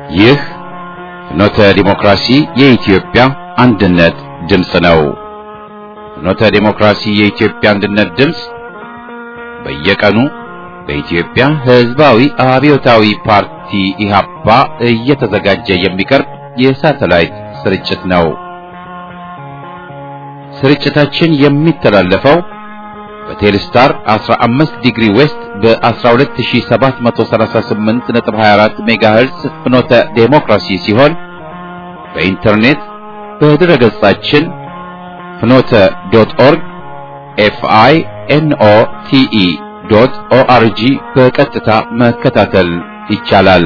ይህ ፍኖተ ዲሞክራሲ የኢትዮጵያ አንድነት ድምፅ ነው። ፍኖተ ዲሞክራሲ የኢትዮጵያ አንድነት ድምፅ በየቀኑ በኢትዮጵያ ሕዝባዊ አብዮታዊ ፓርቲ ኢህአፓ እየተዘጋጀ የሚቀርብ የሳተላይት ስርጭት ነው። ስርጭታችን የሚተላለፈው በቴሌስታር 15 ዲግሪ ዌስት በ12738.24 ሜጋሄርዝ ፍኖተ ዴሞክራሲ ሲሆን በኢንተርኔት በድረ ገጻችን ፍኖተ ዶት ኦርግ ኤፍአይ ኤንኦ ቲኢ ዶት ኦአርጂ በቀጥታ መከታተል ይቻላል።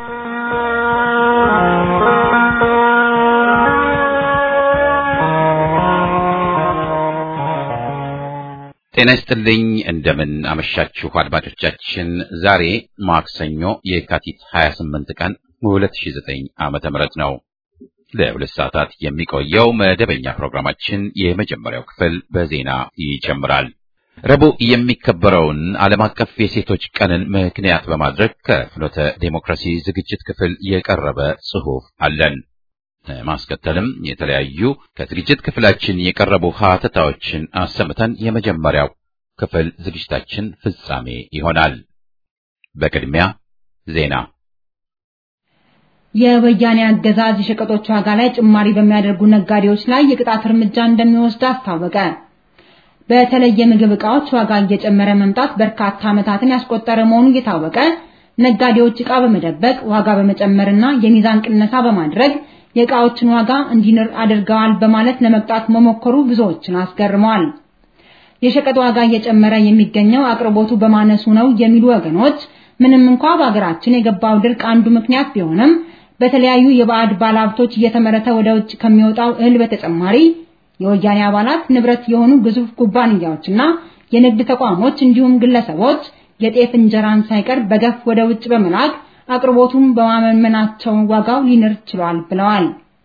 ጤና ይስጥልኝ። እንደምን አመሻችሁ አድማጮቻችን። ዛሬ ማክሰኞ የካቲት 28 ቀን 2009 ዓመተ ምህረት ነው። ለሁለት ሰዓታት የሚቆየው መደበኛ ፕሮግራማችን የመጀመሪያው ክፍል በዜና ይጀምራል። ረቡዕ የሚከበረውን ዓለም አቀፍ የሴቶች ቀንን ምክንያት በማድረግ ከፍኖተ ዴሞክራሲ ዝግጅት ክፍል የቀረበ ጽሑፍ አለን። ማስከተልም የተለያዩ ከዝግጅት ክፍላችን የቀረቡ ሀተታዎችን አሰምተን የመጀመሪያው ክፍል ዝግጅታችን ፍጻሜ ይሆናል። በቅድሚያ ዜና። የወያኔ አገዛዝ የሸቀጦች ዋጋ ላይ ጭማሪ በሚያደርጉ ነጋዴዎች ላይ የቅጣት እርምጃ እንደሚወስድ አስታወቀ። በተለይ የምግብ ዕቃዎች ዋጋ እየጨመረ መምጣት በርካታ ዓመታትን ያስቆጠረ መሆኑ እየታወቀ ነጋዴዎች ዕቃ በመደበቅ ዋጋ በመጨመርና የሚዛን ቅነሳ በማድረግ የዕቃዎችን ዋጋ እንዲንር አድርገዋል በማለት ለመቅጣት መሞከሩ ብዙዎችን አስገርመዋል። የሸቀጥ ዋጋ እየጨመረ የሚገኘው አቅርቦቱ በማነሱ ነው የሚሉ ወገኖች ምንም እንኳ በሀገራችን የገባው ድርቅ አንዱ ምክንያት ቢሆንም በተለያዩ የባዕድ ባለሀብቶች እየተመረተ ወደ ውጭ ከሚወጣው እህል በተጨማሪ የወያኔ አባላት ንብረት የሆኑ ግዙፍ ኩባንያዎችና የንግድ ተቋሞች እንዲሁም ግለሰቦች የጤፍ እንጀራን ሳይቀር በገፍ ወደ ውጭ በመላክ አቅርቦቱን በማመመናቸው ዋጋው ሊንር ችሏል ብለዋል።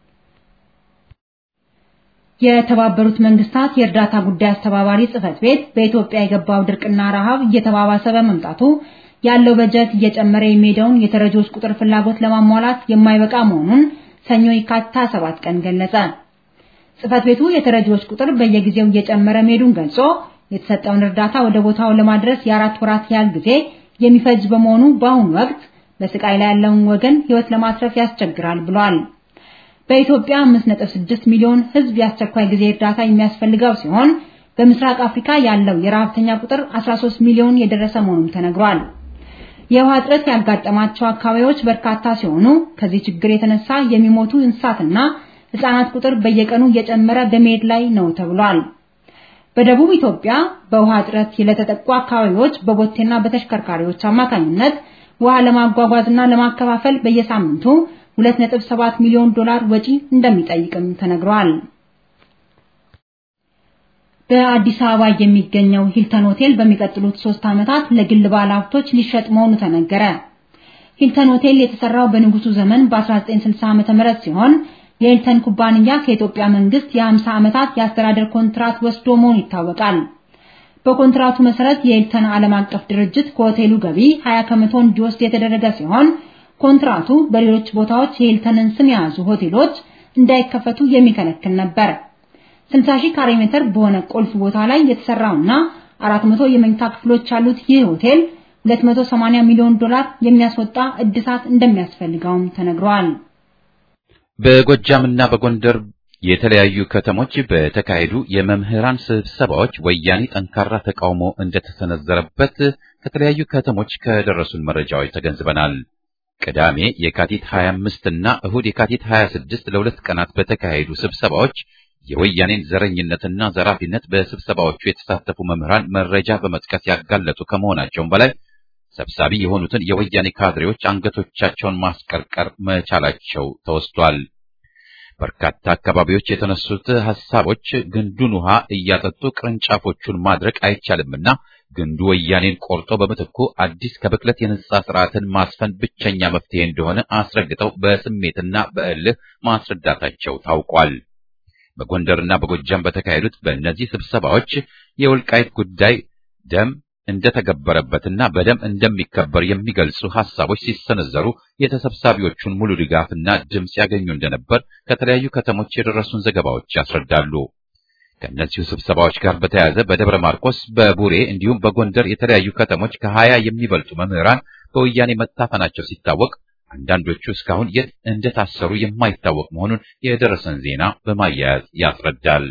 የተባበሩት መንግስታት የእርዳታ ጉዳይ አስተባባሪ ጽህፈት ቤት በኢትዮጵያ የገባው ድርቅና ረሃብ እየተባባሰ በመምጣቱ ያለው በጀት እየጨመረ የሚሄደውን የተረጂዎች ቁጥር ፍላጎት ለማሟላት የማይበቃ መሆኑን ሰኞ የካቲት 7 ቀን ገለጸ። ጽህፈት ቤቱ የተረጂዎች ቁጥር በየጊዜው እየጨመረ መሄዱን ገልጾ የተሰጠውን እርዳታ ወደ ቦታው ለማድረስ የአራት ወራት ያህል ጊዜ የሚፈጅ በመሆኑ በአሁኑ ወቅት በስቃይ ላይ ያለውን ወገን ህይወት ለማትረፍ ያስቸግራል ብሏል። በኢትዮጵያ 5.6 ሚሊዮን ህዝብ የአስቸኳይ ጊዜ እርዳታ የሚያስፈልገው ሲሆን በምስራቅ አፍሪካ ያለው የረሃብተኛ ቁጥር 13 ሚሊዮን የደረሰ መሆኑን ተነግሯል። የውሃ እጥረት ያጋጠማቸው አካባቢዎች በርካታ ሲሆኑ ከዚህ ችግር የተነሳ የሚሞቱ እንስሳትና ህጻናት ቁጥር በየቀኑ እየጨመረ በመሄድ ላይ ነው ተብሏል። በደቡብ ኢትዮጵያ በውሃ እጥረት ለተጠቁ አካባቢዎች በቦቴና በተሽከርካሪዎች አማካኝነት ውሃ ለማጓጓዝና ለማከፋፈል በየሳምንቱ 2.7 ሚሊዮን ዶላር ወጪ እንደሚጠይቅም ተነግሯል። በአዲስ አበባ የሚገኘው ሂልተን ሆቴል በሚቀጥሉት ሶስት ዓመታት ለግል ባለሀብቶች ሊሸጥ መሆኑ ተነገረ። ሂልተን ሆቴል የተሰራው በንጉሱ ዘመን በ1960 ዓ.ም ሲሆን የሂልተን ኩባንያ ከኢትዮጵያ መንግስት የ50 ዓመታት የአስተዳደር ኮንትራት ወስዶ መሆኑ ይታወቃል። በኮንትራቱ መሰረት የሂልተን ዓለም አቀፍ ድርጅት ከሆቴሉ ገቢ 20 ከመቶ እንዲወስድ የተደረገ ሲሆን ኮንትራቱ በሌሎች ቦታዎች የሂልተንን ስም የያዙ ሆቴሎች እንዳይከፈቱ የሚከለክል ነበር። 60 ሺህ ካሬ ሜትር በሆነ ቁልፍ ቦታ ላይ የተሰራውና 400 የመኝታ ክፍሎች ያሉት ይህ ሆቴል 280 ሚሊዮን ዶላር የሚያስወጣ እድሳት እንደሚያስፈልገውም ተነግሯል። በጎጃምና በጎንደር የተለያዩ ከተሞች በተካሄዱ የመምህራን ስብሰባዎች ወያኔ ጠንካራ ተቃውሞ እንደተሰነዘረበት ከተለያዩ ከተሞች ከደረሱን መረጃዎች ተገንዝበናል። ቅዳሜ የካቲት 25 እና እሁድ የካቲት 26 ለሁለት ቀናት በተካሄዱ ስብሰባዎች የወያኔን ዘረኝነትና ዘራፊነት በስብሰባዎቹ የተሳተፉ መምህራን መረጃ በመጥቀስ ያጋለጡ ከመሆናቸውም በላይ ሰብሳቢ የሆኑትን የወያኔ ካድሬዎች አንገቶቻቸውን ማስቀርቀር መቻላቸው ተወስቷል። በርካታ አካባቢዎች የተነሱት ሐሳቦች ግንዱን ውሃ እያጠጡ ቅርንጫፎቹን ማድረቅ አይቻልምና ግንዱ ወያኔን ቆርጦ በምትኩ አዲስ ከብክለት የነጻ ስርዓትን ማስፈን ብቸኛ መፍትሄ እንደሆነ አስረግጠው በስሜትና በእልህ ማስረዳታቸው ታውቋል። በጎንደርና በጎጃም በተካሄዱት በእነዚህ ስብሰባዎች የወልቃይት ጉዳይ ደም እንደተገበረበትና በደም እንደሚከበር የሚገልጹ ሐሳቦች ሲሰነዘሩ የተሰብሳቢዎቹን ሙሉ ድጋፍና ድምፅ ያገኙ እንደነበር ከተለያዩ ከተሞች የደረሱን ዘገባዎች ያስረዳሉ። ከእነዚሁ ስብሰባዎች ጋር በተያያዘ በደብረ ማርቆስ፣ በቡሬ እንዲሁም በጎንደር የተለያዩ ከተሞች ከሀያ የሚበልጡ መምህራን በወያኔ መታፈናቸው ሲታወቅ አንዳንዶቹ እስካሁን የት እንደታሰሩ የማይታወቅ መሆኑን የደረሰን ዜና በማያያዝ ያስረዳል።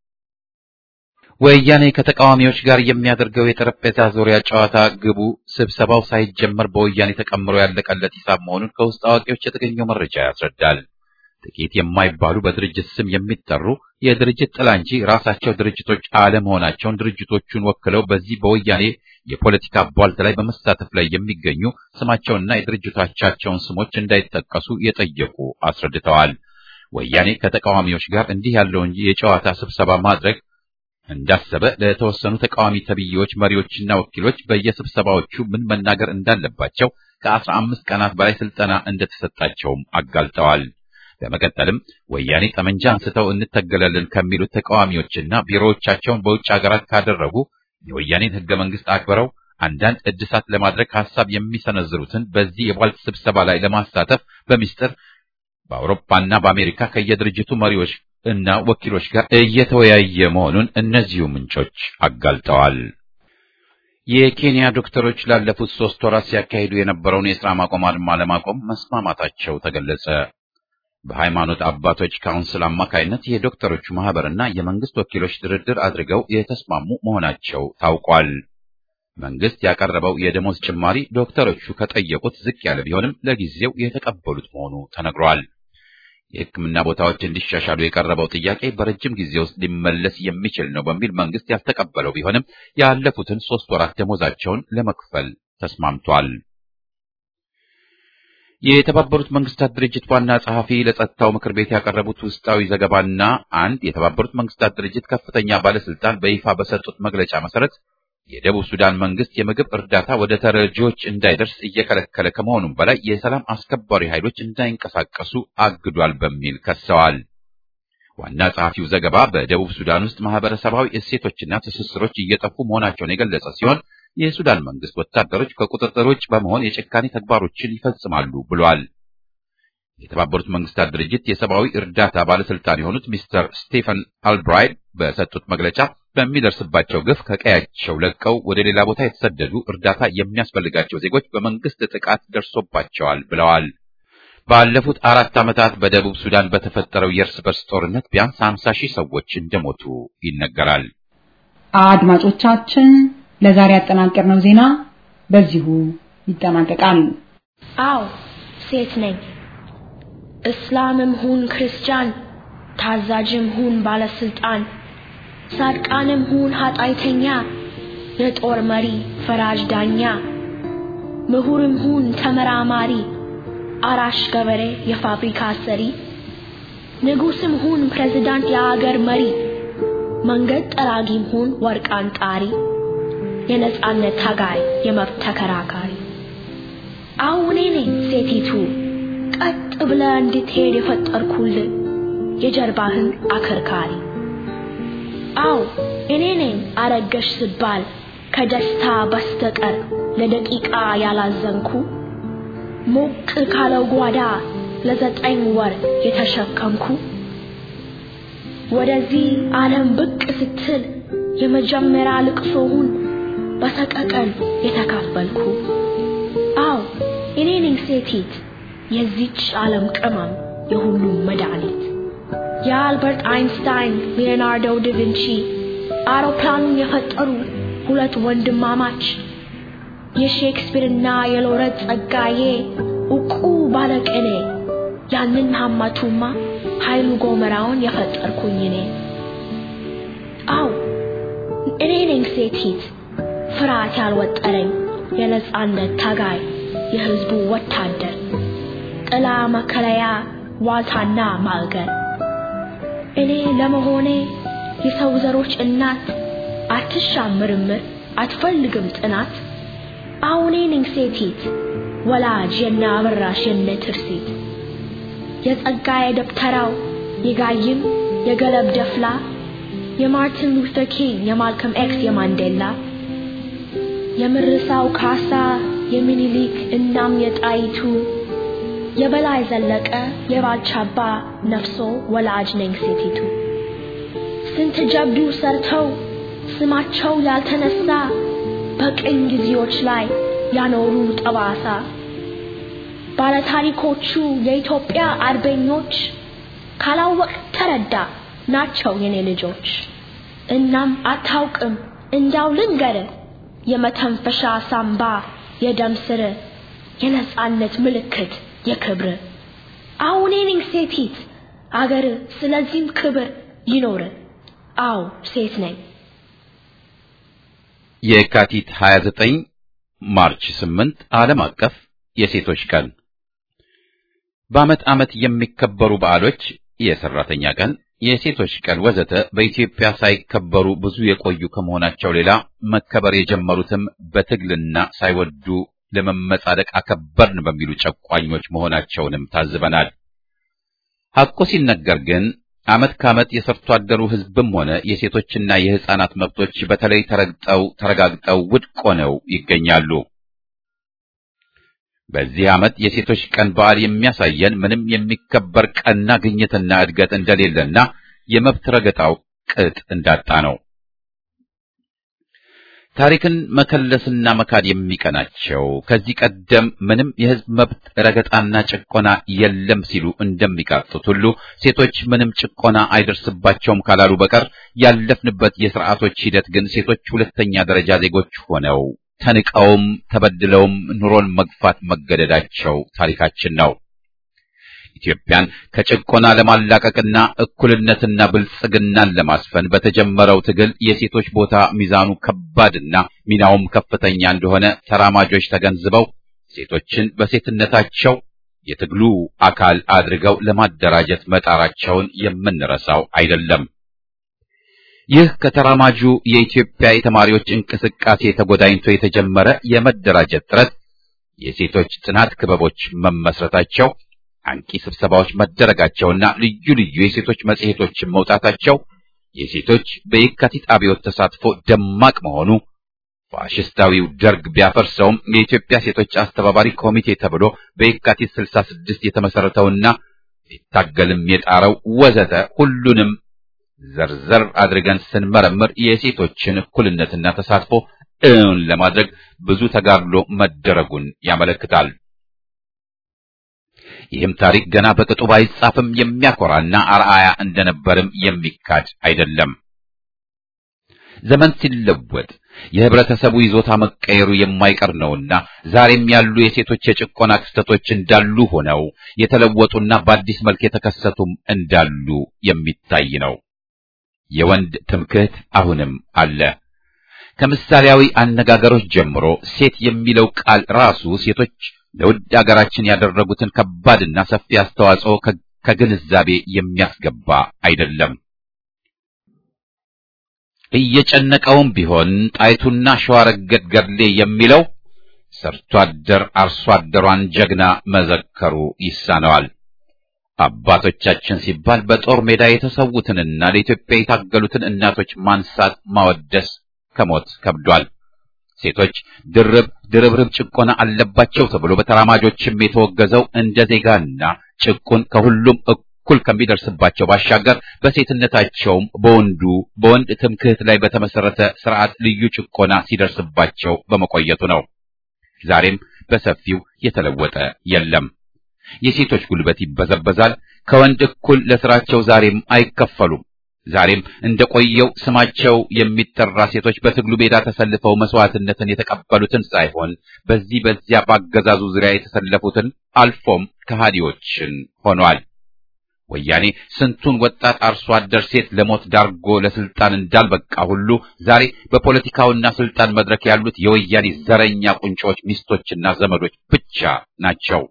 ወያኔ ከተቃዋሚዎች ጋር የሚያደርገው የጠረጴዛ ዙሪያ ጨዋታ ግቡ ስብሰባው ሳይጀመር በወያኔ ተቀምሮ ያለቀለት ሂሳብ መሆኑን ከውስጥ አዋቂዎች የተገኘው መረጃ ያስረዳል። ጥቂት የማይባሉ በድርጅት ስም የሚጠሩ የድርጅት ጥላ እንጂ ራሳቸው ድርጅቶች አለመሆናቸውን ድርጅቶቹን ወክለው በዚህ በወያኔ የፖለቲካ ቧልት ላይ በመሳተፍ ላይ የሚገኙ ስማቸውንና የድርጅቶቻቸውን ስሞች እንዳይጠቀሱ የጠየቁ አስረድተዋል። ወያኔ ከተቃዋሚዎች ጋር እንዲህ ያለውን የጨዋታ ስብሰባ ማድረግ እንዳሰበ ለተወሰኑ ተቃዋሚ ተብዬዎች መሪዎችና ወኪሎች በየስብሰባዎቹ ምን መናገር እንዳለባቸው ከአስራ አምስት ቀናት በላይ ስልጠና እንደተሰጣቸውም አጋልጠዋል። በመቀጠልም ወያኔ ጠመንጃ አንስተው እንተገላለን ከሚሉት ተቃዋሚዎችና ቢሮዎቻቸውን በውጭ ሀገራት ካደረጉ የወያኔን ሕገ መንግስት አክብረው አንዳንድ እድሳት ለማድረግ ሀሳብ የሚሰነዝሩትን በዚህ የቧልት ስብሰባ ላይ ለማሳተፍ በሚስጥር በአውሮፓና በአሜሪካ ከየድርጅቱ መሪዎች እና ወኪሎች ጋር እየተወያየ መሆኑን እነዚሁ ምንጮች አጋልጠዋል። የኬንያ ዶክተሮች ላለፉት ሶስት ወራት ሲያካሂዱ የነበረውን የሥራ ማቆም አድማ ለማቆም መስማማታቸው ተገለጸ። በሃይማኖት አባቶች ካውንስል አማካይነት የዶክተሮቹ ማህበርና የመንግስት ወኪሎች ድርድር አድርገው የተስማሙ መሆናቸው ታውቋል። መንግስት ያቀረበው የደሞዝ ጭማሪ ዶክተሮቹ ከጠየቁት ዝቅ ያለ ቢሆንም ለጊዜው የተቀበሉት መሆኑ ተነግሯል። የሕክምና ቦታዎች እንዲሻሻሉ የቀረበው ጥያቄ በረጅም ጊዜ ውስጥ ሊመለስ የሚችል ነው በሚል መንግስት ያልተቀበለው ቢሆንም ያለፉትን ሶስት ወራት ደሞዛቸውን ለመክፈል ተስማምቷል። የተባበሩት መንግስታት ድርጅት ዋና ጸሐፊ ለጸጥታው ምክር ቤት ያቀረቡት ውስጣዊ ዘገባና አንድ የተባበሩት መንግስታት ድርጅት ከፍተኛ ባለስልጣን በይፋ በሰጡት መግለጫ መሰረት የደቡብ ሱዳን መንግስት የምግብ እርዳታ ወደ ተረጂዎች እንዳይደርስ እየከለከለ ከመሆኑም በላይ የሰላም አስከባሪ ኃይሎች እንዳይንቀሳቀሱ አግዷል በሚል ከሰዋል። ዋና ጸሐፊው ዘገባ በደቡብ ሱዳን ውስጥ ማህበረሰባዊ እሴቶችና ትስስሮች እየጠፉ መሆናቸውን የገለጸ ሲሆን የሱዳን መንግስት ወታደሮች ከቁጥጥር ውጭ በመሆን የጭካኔ ተግባሮችን ይፈጽማሉ ብሏል። የተባበሩት መንግስታት ድርጅት የሰብአዊ እርዳታ ባለስልጣን የሆኑት ሚስተር ስቴፈን አልብራይድ በሰጡት መግለጫ በሚደርስባቸው ግፍ ከቀያቸው ለቀው ወደ ሌላ ቦታ የተሰደዱ እርዳታ የሚያስፈልጋቸው ዜጎች በመንግስት ጥቃት ደርሶባቸዋል ብለዋል። ባለፉት አራት ዓመታት በደቡብ ሱዳን በተፈጠረው የእርስ በርስ ጦርነት ቢያንስ 50 ሺህ ሰዎች እንደሞቱ ይነገራል። አድማጮቻችን ለዛሬ ያጠናቀርነው ዜና በዚሁ ይጠናቀቃል። አዎ ሴት ነኝ። እስላምም ሁን ክርስቲያን፣ ታዛዥም ሁን ባለስልጣን፣ ጻድቃንም ሁን ኃጢአተኛ፣ የጦር መሪ ፈራጅ ዳኛ፣ ምሁርም ሁን ተመራማሪ፣ አራሽ ገበሬ የፋብሪካ ሰሪ፣ ንጉስም ሁን ፕሬዝዳንት የአገር መሪ፣ መንገድ ጠራጊም ሁን ወርቅ አንጣሪ፣ የነጻነት ታጋይ የመብት ተከራካሪ አሁን እኔ ነኝ ሴቲቱ ቀጥ ብለህ እንድትሄድ የፈጠርኩልህ የጀርባህን አከርካሪ። አዎ እኔ ነኝ አረገሽ ስባል ከደስታ በስተቀር ለደቂቃ ያላዘንኩ ሞቅ ካለው ጓዳ ለዘጠኝ ወር የተሸከምኩ ወደዚህ ዓለም ብቅ ስትል የመጀመሪያ ልቅሶውን በሰቀቀን የተካፈልኩ አዎ እኔ ነኝ ሴቲት የዚች ዓለም ቅመም የሁሉም መድኃኒት የአልበርት አይንስታይን ሊዮናርዶ ዳቪንቺ አውሮፕላኑን የፈጠሩ ሁለት ወንድማማች የሼክስፒርና የሎረት ጸጋዬ ዕውቁ ባለቅኔ ያንን ሀማቱማ ኃይሉ ጎመራውን የፈጠርኩኝ እኔ አዎ እኔ ነኝ ሴቲት ፍርሃት ያልወጠረኝ የነጻነት ታጋይ የህዝቡ ወታደር ጥላ መከለያ ዋልታና ማዕገር እኔ ለመሆኔ የሰው ዘሮች እናት አትሻም ምርምር አትፈልግም ጥናት አሁኔ ነኝ ሴቲት ወላጅ የነ አበራሽ የነ ትርሲት የጸጋዬ ደብተራው የጋይም የገለብ ደፍላ የማርቲን ሉተር ኪንግ የማልከም ኤክስ የማንዴላ የምርሳው ካሳ የሚኒሊክ እናም የጣይቱ የበላይ ዘለቀ የባልቻባ ነፍሶ ወላጅ ነኝ ሴቲቱ ስንት ጀብዱ ሰርተው ስማቸው ያልተነሳ በቅኝ ጊዜዎች ላይ ያኖሩ ጠባሳ ባለታሪኮቹ የኢትዮጵያ አርበኞች ካላወቅ ተረዳ ናቸው የኔ ልጆች። እናም አታውቅም እንዳው ልንገር የመተንፈሻ ሳምባ የደም ስር የነጻነት ምልክት የክብር አሁን ነኝ ሴቲት አገር ስለዚህም ክብር ይኖር። አው ሴት ነኝ። የካቲት 29 ማርች 8 ዓለም አቀፍ የሴቶች ቀን በዓመት ዓመት የሚከበሩ በዓሎች የሰራተኛ ቀን፣ የሴቶች ቀን ወዘተ በኢትዮጵያ ሳይከበሩ ብዙ የቆዩ ከመሆናቸው ሌላ መከበር የጀመሩትም በትግልና ሳይወዱ ለመመጻደቅ አከበርን በሚሉ ጨቋኞች መሆናቸውንም ታዝበናል። ሐቁ ሲነገር ግን ዓመት ከዓመት የሰርቶ አደሩ ሕዝብም ሆነ የሴቶችና የሕፃናት መብቶች በተለይ ተረግጠው ተረጋግጠው ውድቅ ሆነው ይገኛሉ። በዚህ ዓመት የሴቶች ቀን በዓል የሚያሳየን ምንም የሚከበር ቀና ግኝትና እድገት እንደሌለና የመብት ረገጣው ቅጥ እንዳጣ ነው። ታሪክን መከለስና መካድ የሚቀናቸው ከዚህ ቀደም ምንም የሕዝብ መብት ረገጣና ጭቆና የለም ሲሉ እንደሚቃጡት ሁሉ ሴቶች ምንም ጭቆና አይደርስባቸውም ካላሉ በቀር ያለፍንበት የሥርዓቶች ሂደት ግን ሴቶች ሁለተኛ ደረጃ ዜጎች ሆነው ተንቀውም ተበድለውም ኑሮን መግፋት መገደዳቸው ታሪካችን ነው። ኢትዮጵያን ከጭቆና ለማላቀቅና እኩልነትና ብልጽግናን ለማስፈን በተጀመረው ትግል የሴቶች ቦታ ሚዛኑ ከባድና ሚናውም ከፍተኛ እንደሆነ ተራማጆች ተገንዝበው ሴቶችን በሴትነታቸው የትግሉ አካል አድርገው ለማደራጀት መጣራቸውን የምንረሳው አይደለም። ይህ ከተራማጁ የኢትዮጵያ የተማሪዎች እንቅስቃሴ ተጎዳኝቶ የተጀመረ የመደራጀት ጥረት የሴቶች ጥናት ክበቦች መመስረታቸው አንቂ ስብሰባዎች መደረጋቸውና ልዩ ልዩ የሴቶች መጽሔቶችን መውጣታቸው የሴቶች በየካቲት አብዮት ተሳትፎ ደማቅ መሆኑ ፋሽስታዊው ደርግ ቢያፈርሰውም የኢትዮጵያ ሴቶች አስተባባሪ ኮሚቴ ተብሎ በየካቲት 66 የተመሰረተውና ሊታገልም የጣረው ወዘተ ሁሉንም ዘርዘር አድርገን ስንመረምር የሴቶችን እኩልነትና ተሳትፎ እውን ለማድረግ ብዙ ተጋድሎ መደረጉን ያመለክታል። ይህም ታሪክ ገና በቅጡ ባይጻፍም የሚያኮራና አርአያ እንደነበርም የሚካድ አይደለም። ዘመን ሲለወጥ የህብረተሰቡ ይዞታ መቀየሩ የማይቀር ነውና ዛሬም ያሉ የሴቶች የጭቆና ክስተቶች እንዳሉ ሆነው የተለወጡና በአዲስ መልክ የተከሰቱም እንዳሉ የሚታይ ነው። የወንድ ትምክህት አሁንም አለ። ከምሳሌያዊ አነጋገሮች ጀምሮ ሴት የሚለው ቃል ራሱ ሴቶች ለውድ አገራችን ያደረጉትን ከባድና ሰፊ አስተዋጽኦ ከግንዛቤ የሚያስገባ አይደለም። እየጨነቀውም ቢሆን ጣይቱና ሸዋረገድ ገድሌ የሚለው ሰርቶ አደር አርሶ አደሯን ጀግና መዘከሩ ይሳነዋል። አባቶቻችን ሲባል በጦር ሜዳ የተሰዉትንና ለኢትዮጵያ የታገሉትን እናቶች ማንሳት ማወደስ ከሞት ከብዷል። ሴቶች ድርብ ድርብርብ ጭቆና አለባቸው ተብሎ በተራማጆችም የተወገዘው እንደ ዜጋና ጭቁን ከሁሉም እኩል ከሚደርስባቸው ባሻገር በሴትነታቸውም በወንዱ በወንድ ትምክህት ላይ በተመሰረተ ስርዓት ልዩ ጭቆና ሲደርስባቸው በመቆየቱ ነው። ዛሬም በሰፊው የተለወጠ የለም። የሴቶች ጉልበት ይበዘበዛል። ከወንድ እኩል ለስራቸው ዛሬም አይከፈሉም። ዛሬም እንደቆየው ስማቸው የሚጠራ ሴቶች በትግሉ ሜዳ ተሰልፈው መስዋዕትነትን የተቀበሉትን ሳይሆን በዚህ በዚያ ባገዛዙ ዙሪያ የተሰለፉትን አልፎም ከሃዲዎችን ሆኗል። ወያኔ ስንቱን ወጣት አርሶ አደር ሴት ለሞት ዳርጎ ለስልጣን እንዳልበቃ ሁሉ ዛሬ በፖለቲካውና ስልጣን መድረክ ያሉት የወያኔ ዘረኛ ቁንጮች ሚስቶችና ዘመዶች ብቻ ናቸው።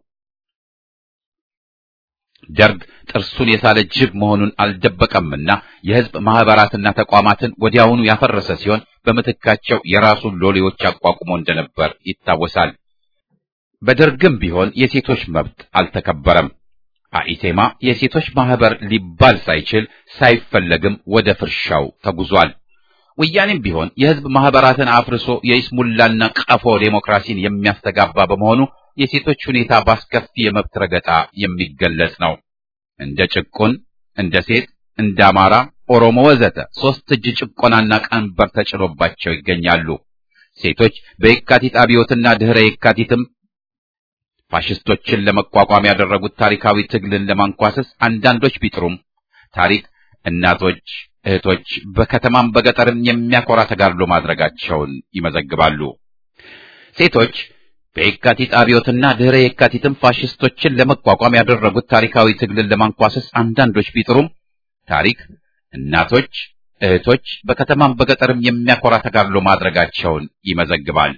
ደርግ ጥርሱን የሳለ ጅብ መሆኑን አልደበቀምና የሕዝብ ማህበራትና ተቋማትን ወዲያውኑ ያፈረሰ ሲሆን በምትካቸው የራሱን ሎሌዎች አቋቁሞ እንደነበር ይታወሳል። በደርግም ቢሆን የሴቶች መብት አልተከበረም። አኢቴማ የሴቶች ማህበር ሊባል ሳይችል ሳይፈለግም ወደ ፍርሻው ተጉዟል። ወያኔም ቢሆን የህዝብ ማህበራትን አፍርሶ የይስሙላና ቀፎ ዴሞክራሲን የሚያስተጋባ በመሆኑ የሴቶች ሁኔታ በአስከፊ የመብት ረገጣ የሚገለጽ ነው። እንደ ጭቁን፣ እንደ ሴት፣ እንደ አማራ፣ ኦሮሞ ወዘተ ሶስት እጅ ጭቆናና ቀንበር ተጭኖባቸው ይገኛሉ። ሴቶች በየካቲት አብዮትና ድህረ የካቲትም ፋሽስቶችን ለመቋቋም ያደረጉት ታሪካዊ ትግልን ለማንኳሰስ አንዳንዶች ቢጥሩም ታሪክ እናቶች፣ እህቶች በከተማም በገጠርም የሚያኮራ ተጋድሎ ማድረጋቸውን ይመዘግባሉ። ሴቶች በየካቲት አብዮትና ድህረ የካቲትም ፋሽስቶችን ለመቋቋም ያደረጉት ታሪካዊ ትግልን ለማንኳሰስ አንዳንዶች ቢጥሩም ታሪክ እናቶች፣ እህቶች በከተማም በገጠርም የሚያኮራ ተጋድሎ ማድረጋቸውን ይመዘግባል።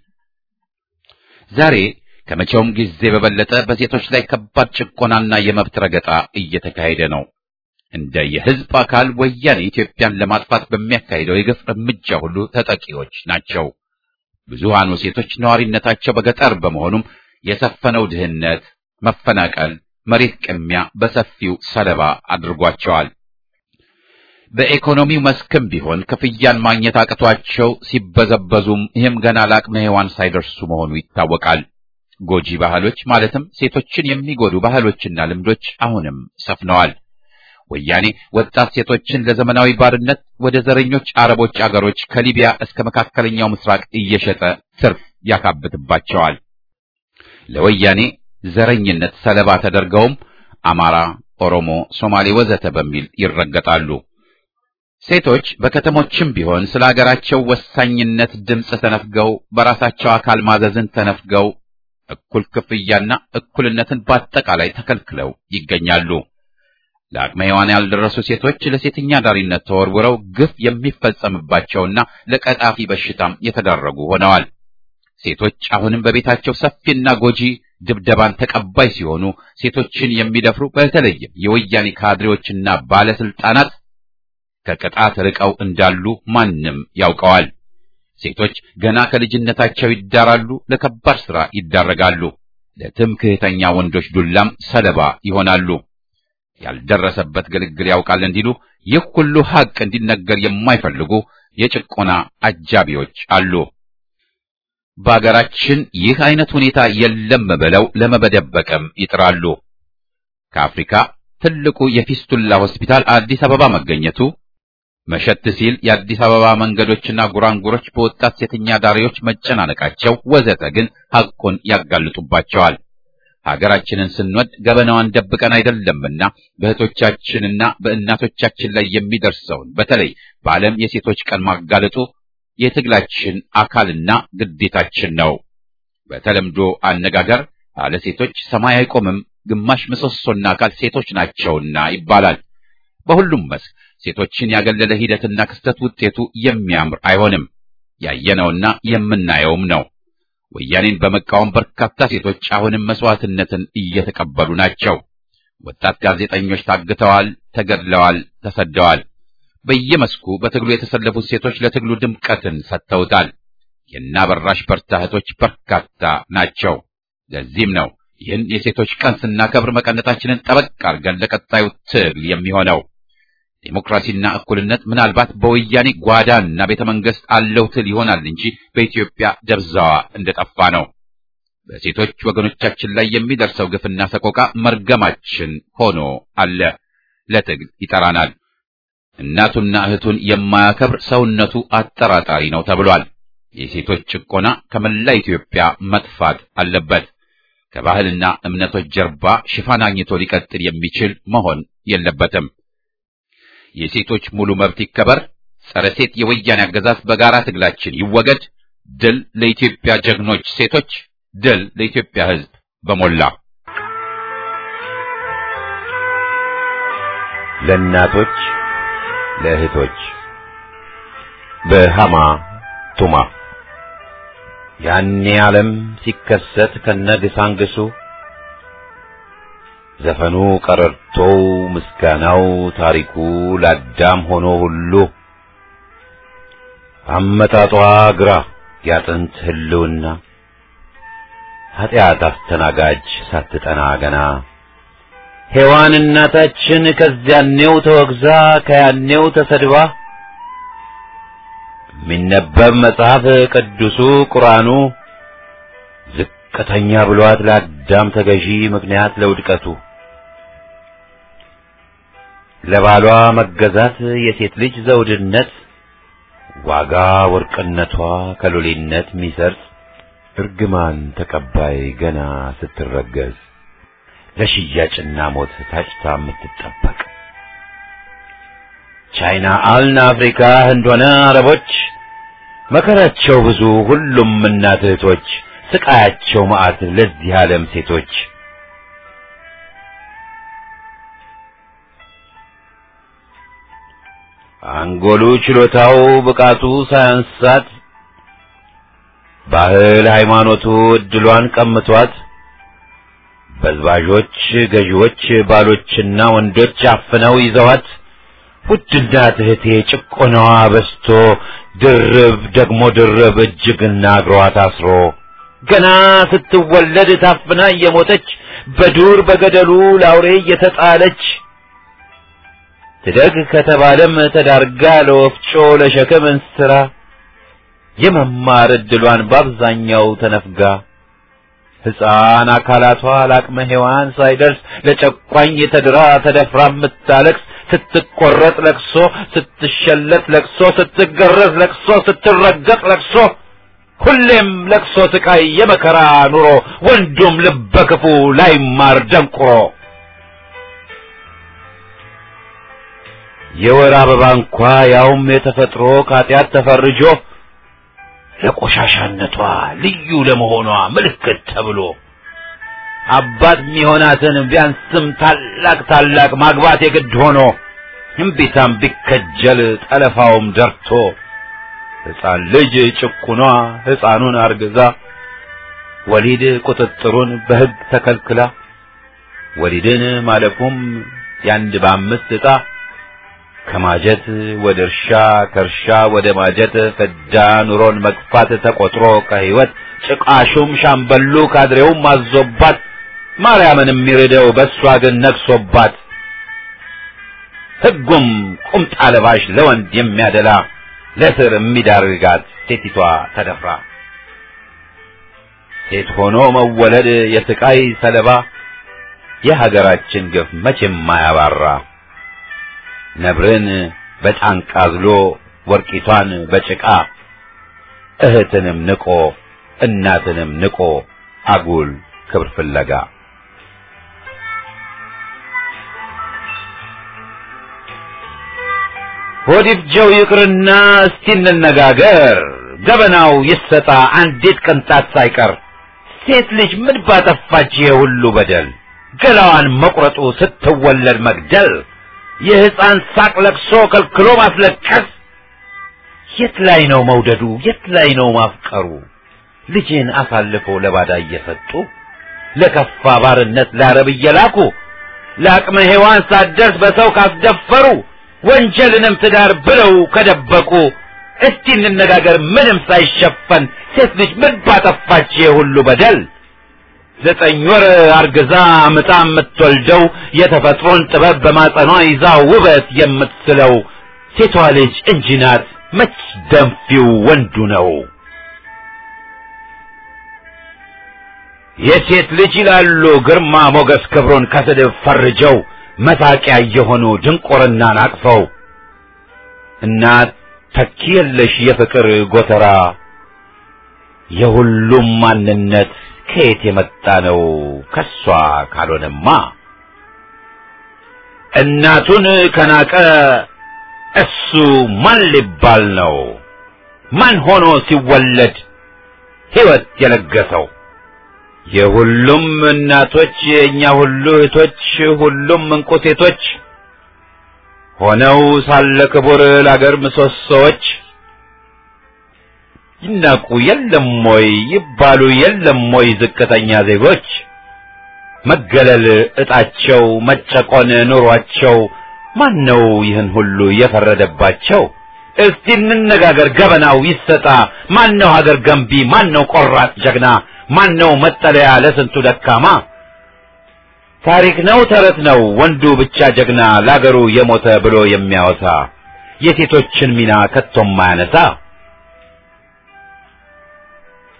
ዛሬ ከመቼውም ጊዜ በበለጠ በሴቶች ላይ ከባድ ጭቆናና የመብት ረገጣ እየተካሄደ ነው። እንደ የህዝብ አካል ወያኔ ኢትዮጵያን ለማጥፋት በሚያካሂደው የግፍ እርምጃ ሁሉ ተጠቂዎች ናቸው። ብዙሃኑ ሴቶች ነዋሪነታቸው በገጠር በመሆኑም የሰፈነው ድህነት፣ መፈናቀል፣ መሬት ቅሚያ በሰፊው ሰለባ አድርጓቸዋል። በኢኮኖሚው መስክም ቢሆን ክፍያን ማግኘት አቅቷቸው ሲበዘበዙም ይህም ገና ለአቅመ ሔዋን ሳይደርሱ መሆኑ ይታወቃል። ጎጂ ባህሎች ማለትም ሴቶችን የሚጎዱ ባህሎችና ልምዶች አሁንም ሰፍነዋል። ወያኔ ወጣት ሴቶችን ለዘመናዊ ባርነት ወደ ዘረኞች አረቦች አገሮች ከሊቢያ እስከ መካከለኛው ምስራቅ እየሸጠ ትርፍ ያካብትባቸዋል። ለወያኔ ዘረኝነት ሰለባ ተደርገውም አማራ፣ ኦሮሞ፣ ሶማሌ ወዘተ በሚል ይረገጣሉ። ሴቶች በከተሞችም ቢሆን ስለ ሀገራቸው ወሳኝነት ድምፅ ተነፍገው በራሳቸው አካል ማዘዝን ተነፍገው እኩል ክፍያና እኩልነትን በአጠቃላይ ተከልክለው ይገኛሉ። ለአቅመ ሔዋን ያልደረሱ ሴቶች ለሴተኛ ዳሪነት ተወርውረው ግፍ የሚፈጸምባቸውና ለቀጣፊ በሽታም የተዳረጉ ሆነዋል። ሴቶች አሁንም በቤታቸው ሰፊና ጎጂ ድብደባን ተቀባይ ሲሆኑ ሴቶችን የሚደፍሩ በተለይም የወያኔ ካድሬዎችና ባለስልጣናት ከቅጣት ርቀው እንዳሉ ማንም ያውቀዋል። ሴቶች ገና ከልጅነታቸው ይዳራሉ፣ ለከባድ ሥራ ይዳረጋሉ፣ ለትምክህተኛ ወንዶች ዱላም ሰለባ ይሆናሉ። ያልደረሰበት ግልግል ያውቃል እንዲሉ ይህ ሁሉ ሐቅ እንዲነገር የማይፈልጉ የጭቆና አጃቢዎች አሉ። በአገራችን ይህ አይነት ሁኔታ የለም ብለው ለመበደበቅም ይጥራሉ። ከአፍሪካ ትልቁ የፊስቱላ ሆስፒታል አዲስ አበባ መገኘቱ መሸት ሲል የአዲስ አበባ መንገዶችና ጉራንጉሮች በወጣት ሴተኛ ዳሪዎች መጨናነቃቸው ወዘተ ግን ሐቁን ያጋልጡባቸዋል። ሀገራችንን ስንወድ ገበናዋን ደብቀን አይደለምና በእህቶቻችንና በእናቶቻችን ላይ የሚደርሰውን በተለይ በዓለም የሴቶች ቀን ማጋለጡ የትግላችን አካልና ግዴታችን ነው። በተለምዶ አነጋገር አለ ሴቶች ሰማይ አይቆምም፣ ግማሽ ምሰሶና አካል ሴቶች ናቸውና ይባላል። በሁሉም መስክ ሴቶችን ያገለለ ሂደትና ክስተት ውጤቱ የሚያምር አይሆንም። ያየነውና የምናየውም ነው። ወያኔን በመቃወም በርካታ ሴቶች አሁንም መስዋዕትነትን እየተቀበሉ ናቸው። ወጣት ጋዜጠኞች ታግተዋል፣ ተገድለዋል፣ ተሰደዋል። በየመስኩ በትግሉ የተሰለፉት ሴቶች ለትግሉ ድምቀትን ሰጥተውታል። የናበራሽ በርታ እህቶች በርካታ ናቸው። ለዚህም ነው ይህን የሴቶች ቀን ስናከብር መቀነታችንን ጠበቅ አድርገን ለቀጣዩ ትግል የሚሆነው። ዴሞክራሲና እኩልነት ምናልባት በወያኔ ጓዳና ቤተ መንግስት አለው ትል ይሆናል እንጂ በኢትዮጵያ ደብዛዋ እንደጠፋ ነው። በሴቶች ወገኖቻችን ላይ የሚደርሰው ግፍና ሰቆቃ መርገማችን ሆኖ አለ። ለትግል ይጠራናል። እናቱና እህቱን የማያከብር ሰውነቱ አጠራጣሪ ነው ተብሏል። የሴቶች ጭቆና ከመላ ኢትዮጵያ መጥፋት አለበት። ከባህልና እምነቶች ጀርባ ሽፋን አግኝቶ ሊቀጥል የሚችል መሆን የለበትም። የሴቶች ሙሉ መብት ይከበር። ጸረ ሴት የወያኔ አገዛዝ በጋራ ትግላችን ይወገድ። ድል ለኢትዮጵያ ጀግኖች ሴቶች፣ ድል ለኢትዮጵያ ሕዝብ በሞላ ለእናቶች ለእህቶች በሃማ ቱማ ያኔ ዓለም ሲከሰት ከነግሳንግሱ ዘፈኑ ቀረርቶው ምስጋናው ታሪኩ ለአዳም ሆኖ ሁሉ አመጣጧ ግራ ያጥንት ህልውና ኃጢአት አስተናጋጅ ሳትጠና ገና ሔዋን እናታችን ከዚያኔው ተወግዛ ከያኔው ተሰድባ የሚነበብ መጽሐፍ ቅዱሱ ቁርአኑ ዝቅተኛ ብሏት ለአዳም ተገዢ ምክንያት ለውድቀቱ ለባሏ መገዛት የሴት ልጅ ዘውድነት ዋጋ ወርቅነቷ ከሎሌነት ሚሰርጽ እርግማን ተቀባይ ገና ስትረገዝ ለሽያጭና ሞት ታጭታ የምትጠበቅ ቻይና አልን አፍሪካ ህንድ ሆነ አረቦች መከራቸው ብዙ ሁሉም እናት እህቶች ስቃያቸው መዓት ለዚህ ዓለም ሴቶች አንጎሉ ችሎታው ብቃቱ ሳያንሳት ባህል ሃይማኖቱ እድሏን ቀምቷት በዝባዦች ገዢዎች ባሎችና ወንዶች አፍነው ይዘዋት ውድና እህቴ ጭቆናዋ በስቶ ድርብ ደግሞ ድርብ እጅግና እግሯ ታስሮ ገና ስትወለድ ታፍና እየሞተች በዱር በገደሉ ላውሬ እየተጣለች ትደግ ከተባለም ተዳርጋ ለወፍጮ ለሸክም እንስራ የመማር እድሏን በአብዛኛው ተነፍጋ ሕፃን አካላቷ ለአቅመ ሔዋን ሳይደርስ ለጨቋኝ የተድራ ተደፍራ የምታለቅስ ስትቆረጥ ለቅሶ፣ ስትሸለት ለቅሶ፣ ስትገረዝ ለቅሶ፣ ስትረገጥ ለቅሶ፣ ሁሌም ለቅሶ ስቃይ የመከራ ኑሮ ወንዱም ልበ ክፉ ላይማር ደንቁሮ የወር አበባ እንኳ ያውም የተፈጥሮ ከኃጢአት ተፈርጆ ለቆሻሻነቷ ልዩ ለመሆኗ ምልክት ተብሎ አባት የሚሆናትን ቢያንስም ታላቅ ታላቅ ማግባት የግድ ሆኖ እምቢታም ቢከጀል ጠለፋውም ደርቶ ሕፃን ልጅ ጭቁኗ ሕፃኑን አርግዛ ወሊድ ቁጥጥሩን በሕግ ተከልክላ ወሊድን ማለፉም ያንድ በአምስት ዕጣ ከማጀት ወደ እርሻ ከእርሻ ወደ ማጀት ፍዳ ኑሮን መግፋት ተቆጥሮ ከሕይወት ጭቃሹም ሻምበሉ ካድሬውም አዞባት ማርያምን የሚርደው በእሷ ግን ነግሶባት ሕጉም ቁምጣ ለባሽ ለወንድ የሚያደላ ለስር የሚዳርጋት ሴቲቷ ተደፍራ ሴት ሆኖ መወለድ የስቃይ ሰለባ የሀገራችን ግፍ መቼም ማያባራ ነብርን በጫንቃ አዝሎ ወርቂቷን በጭቃ እህትንም ንቆ እናትንም ንቆ አጉል ክብር ፍለጋ ሆዲፍጀው ይቅርና እስቲ እንነጋገር ገበናው ይሰጣ አንዲት ቅንጣት ሳይቀር ሴት ልጅ ምን ባጠፋች ይሄ ሁሉ በደል ገላዋን መቁረጡ ስትወለድ መግደል የሕፃን ሳቅ ለቅሶ ከልክሎ ማስለቀስ የት ላይ ነው መውደዱ የት ላይ ነው ማፍቀሩ ልጅን አሳልፎ ለባዳ እየሰጡ ለከፋ ባርነት ለአረብ እየላኩ ለአቅመ ሔዋን ሳትደርስ በሰው ካስደፈሩ ወንጀልንም ትዳር ብለው ከደበቁ እስቲ እንነጋገር ምንም ሳይሸፈን ሴት ልጅ ምን ባጠፋች የሁሉ በደል ዘጠኝ ወር አርግዛ ምጣ የምትወልደው የተፈጥሮን ጥበብ በማጸኗ ይዛ ውበት የምትስለው ሴቷ ልጅ እንጂ ናት መች ደንፊው ወንዱ ነው የሴት ልጅ ይላሉ ግርማ ሞገስ ክብሩን ከስድብ ፈርጀው መሳቂያ የሆኑ ድንቁርናን አቅፈው እናት ተኪ የለሽ የፍቅር ጎተራ የሁሉም ማንነት ከየት የመጣ ነው ከሷ ካልሆነማ እናቱን ከናቀ እሱ ማን ሊባል ነው ማን ሆኖ ሲወለድ ሕይወት የለገሰው የሁሉም እናቶች የእኛ ሁሉ እህቶች ሁሉም እንቁ ሴቶች ሆነው ሳለ ክቡር ለአገር ምሰሶዎች ይናቁ የለም ወይ ይባሉ የለም ወይ ዝቅተኛ ዜጎች መገለል እጣቸው መጨቆን ኑሯቸው ማን ነው ይህን ሁሉ የፈረደባቸው እስቲ እንነጋገር ገበናው ይሰጣ ማን ነው ሀገር ገንቢ ማን ነው ቆራጥ ጀግና ማን ነው መጠለያ ለስንቱ ደካማ ታሪክ ነው ተረት ነው ወንዱ ብቻ ጀግና ለአገሩ የሞተ ብሎ የሚያወሳ የሴቶችን ሚና ከቶም ማያነሳ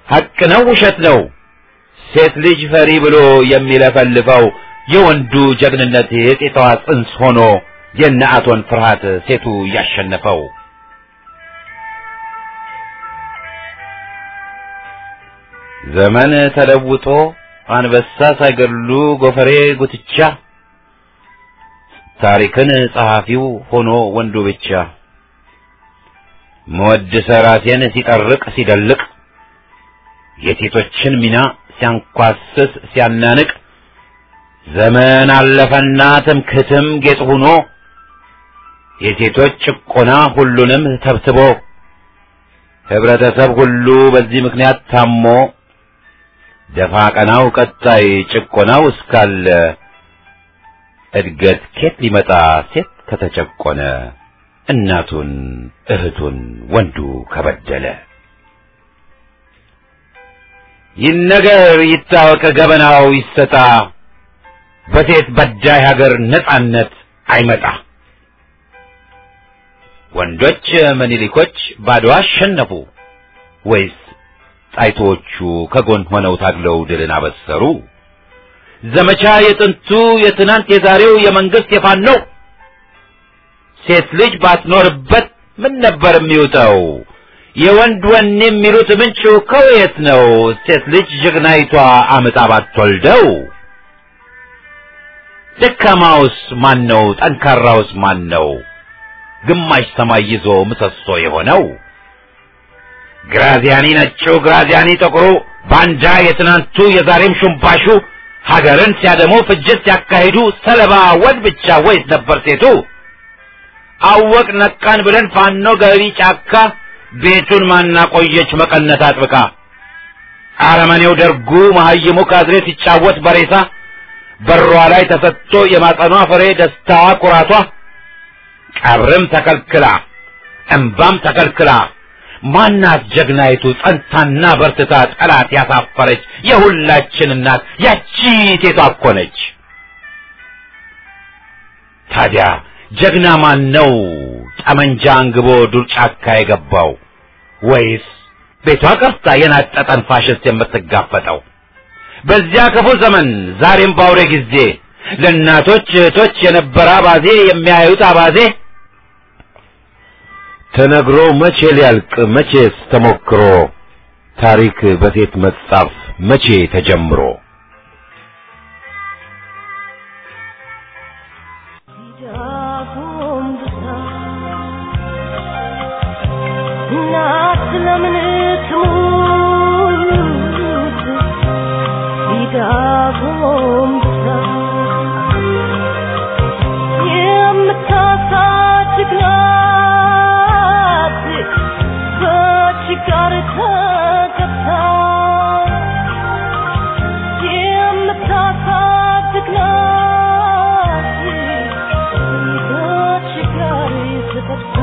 ሐቅ ነው ውሸት ነው ሴት ልጅ ፈሪ ብሎ የሚለፈልፈው የወንዱ ጀግንነት የጤቷ ጽንስ ሆኖ የነአቶን ፍርሃት ሴቱ ያሸነፈው ዘመን ተለውጦ አንበሳ ሳይገድሉ ጎፈሬ ጉትቻ ታሪክን ጸሐፊው ሆኖ ወንዱ ብቻ መወድሰ ራሴን ሲጠርቅ ሲደልቅ የሴቶችን ሚና ሲያንኳስስ ሲያናንቅ ዘመን አለፈና ትምክህትም ጌጥ ሆኖ የሴቶች ጭቆና ሁሉንም ተብትቦ ህብረተሰብ ሁሉ በዚህ ምክንያት ታሞ ደፋ ቀናው ቀጣይ ጭቆናው እስካለ እድገት ኬት ሊመጣ ሴት ከተጨቆነ እናቱን እህቱን ወንዱ ከበደለ ይነገር ይታወቅ ገበናው ይሰጣ በሴት በዳይ ሀገር ነጻነት አይመጣ ወንዶች ምኒልኮች ባድዋ አሸነፉ ወይስ ጣይቶቹ ከጎን ሆነው ታግለው ድልን አበሰሩ ዘመቻ የጥንቱ የትናንት የዛሬው የመንግስት የፋኖ ሴት ልጅ ባትኖርበት ምን ነበር የሚውጠው የወንድ ወኔ የሚሉት ምንጩ ከየት ነው ሴት ልጅ ጀግናይቷ አምጣ ባትወልደው ደካማውስ ማን ነው ጠንካራውስ ማን ነው ግማሽ ሰማይ ይዞ ምሰሶ የሆነው ግራዚያኒ ነጩ ግራዚያኒ ጥቁሩ ባንዳ የትናንቱ የዛሬም ሹምባሹ ሀገርን ሲያደሙ ፍጅት ሲያካሂዱ ሰለባ ወንድ ብቻ ወይስ ነበር ሴቱ አወቅ ነቃን ብለን ፋኖ ገቢ ጫካ ቤቱን ማናቆየች መቀነት አጥብቃ አረመኔው ደርጉ መሀይሙ ካድሬ ሲጫወት በሬሳ በሯ ላይ ተሰጥቶ የማጸኗ ፍሬ ደስታዋ ኩራቷ ቀብርም ተከልክላ እንባም ተከልክላ ማናት ጀግናይቱ ጸንታና በርትታ ጠላት ያሳፈረች የሁላችን እናት ያቺ ሴቷ እኮ ነች። ታዲያ ጀግና ማን ነው ጠመንጃ አንግቦ ዱር ጫካ የገባው ወይስ ቤቷ ቀርታ የናጠጠን ፋሽስት የምትጋፈጠው? በዚያ ክፉ ዘመን ዛሬም ባውሬ ጊዜ ለእናቶች እህቶች የነበረ አባዜ የሚያዩት አባዜ ተነግሮ መቼ ሊያልቅ መቼስ ተሞክሮ ታሪክ በሴት መጻፍ መቼ ተጀምሮ ለምን ትሙት ቢዳጎም ብሳ የምታሳድግ ናት በችጋር ተገብታ የምታሳድግ ናት በችጋር ተገብታ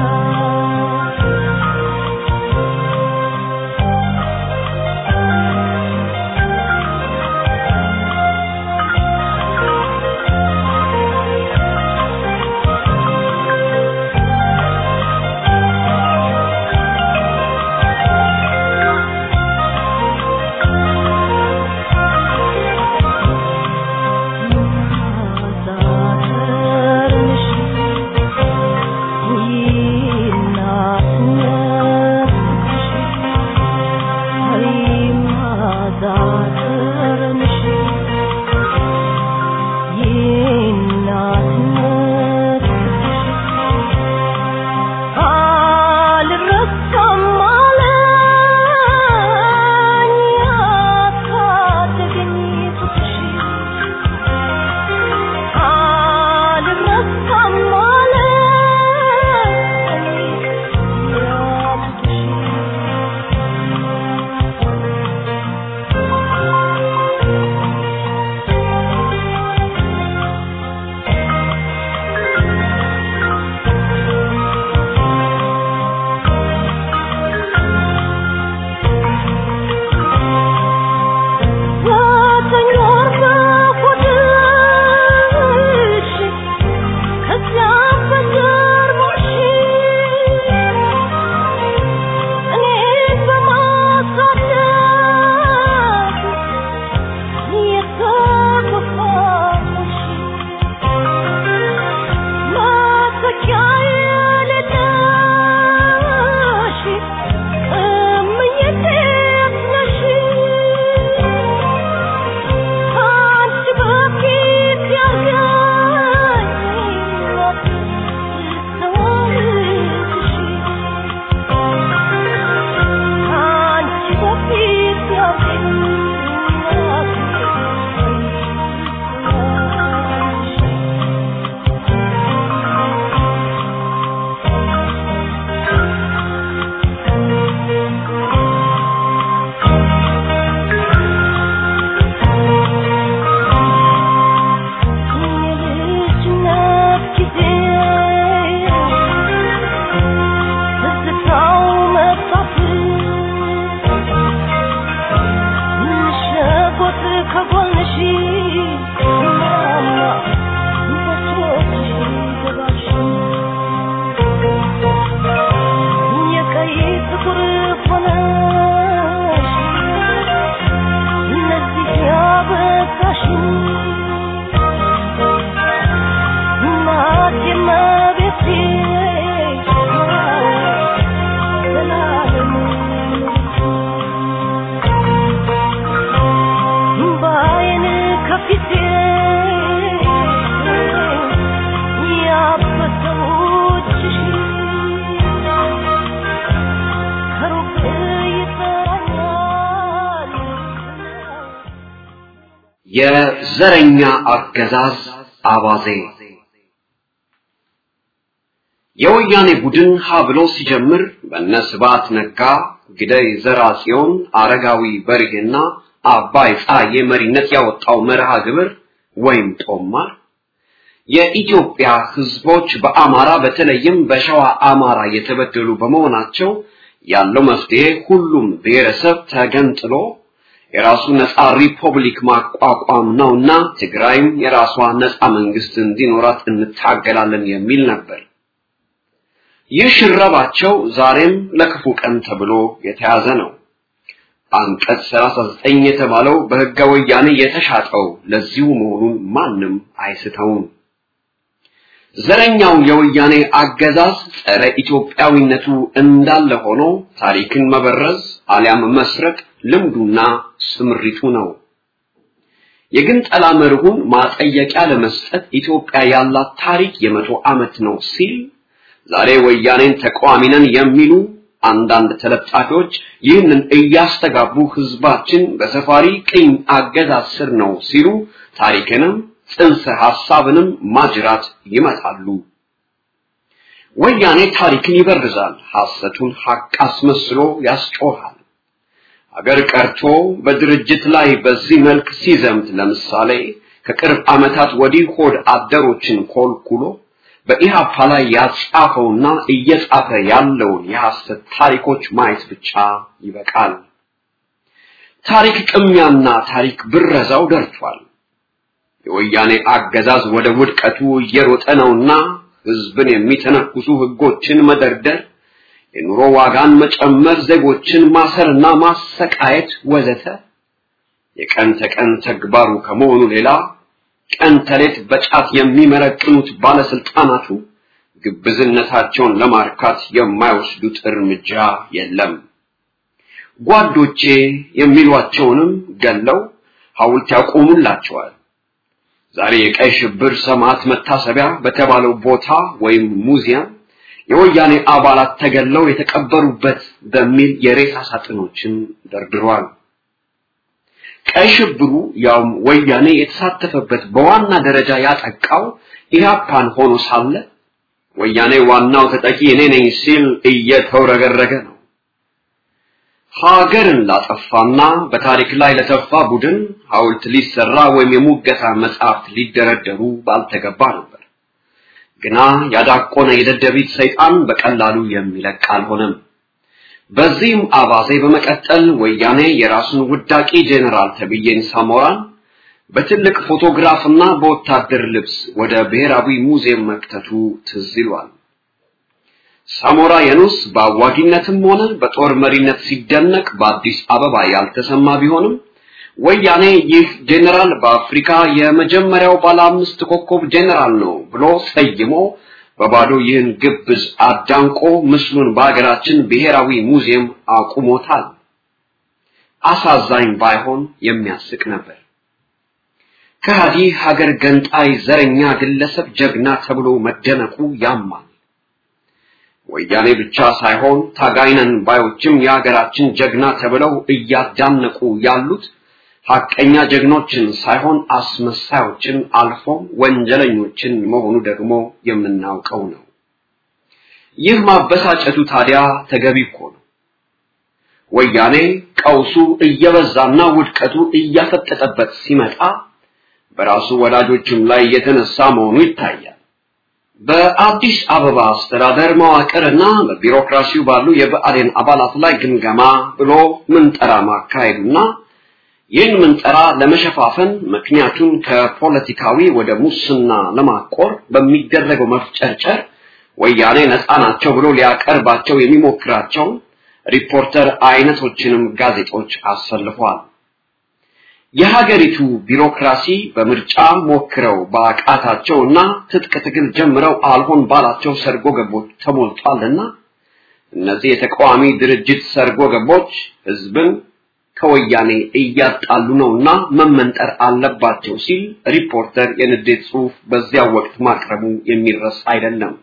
የዘረኛ አገዛዝ አባዜ የወያኔ ቡድን ሀ ብሎ ሲጀምር በነ ስብሐት ነጋ፣ ግደይ ዘርአጽዮን፣ አረጋዊ በርሄና አባይ ፀሐዬ መሪነት ያወጣው መርሃ ግብር ወይም ጦማር የኢትዮጵያ ህዝቦች በአማራ በተለይም በሸዋ አማራ የተበደሉ በመሆናቸው ያለው መፍትሄ ሁሉም ብሔረሰብ ተገንጥሎ የራሱ ነፃ ሪፐብሊክ ማቋቋም ነውና ትግራይም የራሷ ነፃ መንግስት እንዲኖራት እንታገላለን የሚል ነበር። ይህ ሽረባቸው ዛሬም ለክፉ ቀን ተብሎ የተያዘ ነው። አንቀጽ 39 የተባለው በህገ ወያኔ የተሻጠው ለዚሁ መሆኑን ማንም አይስተውም። ዘረኛው የወያኔ አገዛዝ ጸረ ኢትዮጵያዊነቱ እንዳለ ሆኖ ታሪክን መበረዝ አሊያም መስረቅ ልምዱና ስምሪቱ ነው። የግንጠላ መርሁን ማጠየቂያ ለመስጠት ኢትዮጵያ ያላት ታሪክ የመቶ ዓመት ነው ሲል ዛሬ ወያኔን ተቃዋሚ ነን የሚሉ አንዳንድ ተለጣፊዎች ይህንን እያስተጋቡ ህዝባችን በሰፋሪ ቅኝ አገዛዝ ስር ነው ሲሉ ታሪክንም ጽንሰ ሐሳብንም ማጅራት ይመታሉ። ወያኔ ታሪክን ይበርዛል፣ ሐሰቱን ሐቅ አስመስሎ ያስጮሃል። አገር ቀርቶ በድርጅት ላይ በዚህ መልክ ሲዘምት ለምሳሌ ከቅርብ ዓመታት ወዲህ ሆድ አደሮችን ኮልኩሎ በኢሃፓ ላይ ያጻፈውና እየጻፈ ያለውን የሐሰት ታሪኮች ማየት ብቻ ይበቃል። ታሪክ ቅሚያና ታሪክ ብረዛው ደርቷል። የወያኔ አገዛዝ ወደ ውድቀቱ እየሮጠ ነውና ህዝብን የሚተነኩሱ ህጎችን መደርደር፣ የኑሮ ዋጋን መጨመር፣ ዜጎችን ማሰርና ማሰቃየት ወዘተ የቀን ተቀን ተግባሩ ከመሆኑ ሌላ ቀን ተሌት በጫት የሚመረቅኑት ባለስልጣናቱ ግብዝነታቸውን ለማርካት የማይወስዱት እርምጃ የለም። ጓዶቼ የሚሏቸውንም ገለው ሐውልት ያቆሙላቸዋል። ዛሬ የቀይ ሽብር ሰማዕት መታሰቢያ በተባለው ቦታ ወይም ሙዚየም የወያኔ አባላት ተገለው የተቀበሩበት በሚል የሬሳ ሳጥኖችን ደርድሯል። ቀይ ሽብሩ ያውም ወያኔ የተሳተፈበት በዋና ደረጃ ያጠቃው ኢህአፓን ሆኖ ሳለ ወያኔ ዋናው ተጠቂ እኔ ነኝ ሲል እየተውረገረገ ነው። ሀገርን ላጠፋና በታሪክ ላይ ለተፋ ቡድን ሐውልት ሊሰራ ወይም የሙገታ መጽሐፍት ሊደረደሩ ባልተገባ ነበር። ግና ያዳቆነ የደደቢት ሰይጣን በቀላሉ የሚለቅ አልሆነም። በዚህም አባዜ በመቀጠል ወያኔ የራሱን ውዳቂ ጄኔራል ተብዬን ሳሞራን በትልቅ ፎቶግራፍና በወታደር ልብስ ወደ ብሔራዊ ሙዚየም መክተቱ ትዝ ይሏል። ሳሞራ የኑስ በአዋጊነትም ሆነ በጦር መሪነት ሲደነቅ በአዲስ አበባ ያልተሰማ ቢሆንም ወያኔ ይህ ጄኔራል በአፍሪካ የመጀመሪያው ባለ አምስት ኮከብ ጄኔራል ነው ብሎ ሰይሞ በባዶ ይህን ግብዝ አዳንቆ ምስሉን በሀገራችን ብሔራዊ ሙዚየም አቁሞታል። አሳዛኝ ባይሆን የሚያስቅ ነበር። ከሃዲ ሀገር ገንጣይ ዘረኛ ግለሰብ ጀግና ተብሎ መደነቁ ያማል። ወያኔ ብቻ ሳይሆን ታጋይነን ባዮችም የሀገራችን ጀግና ተብለው እያዳነቁ ያሉት ሐቀኛ ጀግኖችን ሳይሆን አስመሳዮችን አልፎም ወንጀለኞችን መሆኑ ደግሞ የምናውቀው ነው። ይህ ማበሳጨቱ ታዲያ ተገቢ እኮ ነው። ወያኔ ቀውሱ እየበዛና ውድቀቱ እያፈጠጠበት ሲመጣ በራሱ ወላጆችም ላይ የተነሳ መሆኑ ይታያል። በአዲስ አበባ አስተዳደር መዋቅርና በቢሮክራሲው ባሉ የብአዴን አባላት ላይ ግምገማ ብሎ ምንጠራ ማካሄዱና ይህን ምንጠራ ለመሸፋፈን ምክንያቱን ከፖለቲካዊ ወደ ሙስና ለማቆር በሚደረገው መፍጨርጨር ወያኔ ነፃ ናቸው ብሎ ሊያቀርባቸው የሚሞክራቸው ሪፖርተር አይነቶችንም ጋዜጦች አሰልፏል። የሀገሪቱ ቢሮክራሲ በምርጫ ሞክረው በአቃታቸውና ትጥቅ ትግል ጀምረው አልሆን ባላቸው ሰርጎ ገቦች ተሞልቷልና እነዚህ የተቃዋሚ ድርጅት ሰርጎ ገቦች ህዝብን ከወያኔ እያጣሉ ነውና መመንጠር አለባቸው ሲል ሪፖርተር የንዴት ጽሑፍ በዚያው ወቅት ማቅረቡ የሚረሳ አይደለም።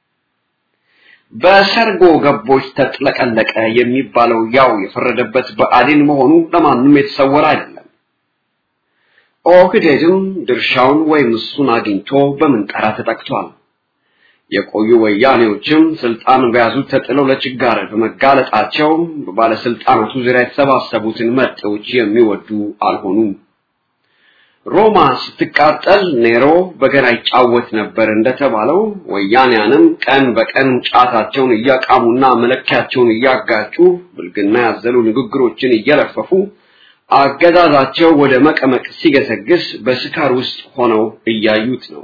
በሰርጎ ገቦች ተጥለቀለቀ የሚባለው ያው የፈረደበት ብአዴን መሆኑ ለማንም የተሰወረ አይደለም። ኦህዴድም ድርሻውን ወይም እሱን አግኝቶ በምንጠራ ተጠቅቷል። የቆዩ ወያኔዎችም ስልጣን በያዙት ተጥለው ለችጋር በመጋለጣቸው በባለስልጣናቱ ዙሪያ የተሰባሰቡትን መጤዎች የሚወዱ አልሆኑም። ሮማ ስትቃጠል ኔሮ በገና ይጫወት ነበር እንደተባለው ወያኔያንም ቀን በቀን ጫታቸውን እያቃሙና መለኪያቸውን እያጋጩ ብልግና ያዘሉ ንግግሮችን እየለፈፉ አገዛዛቸው ወደ መቀመቅ ሲገሰግስ በስካር ውስጥ ሆነው እያዩት ነው።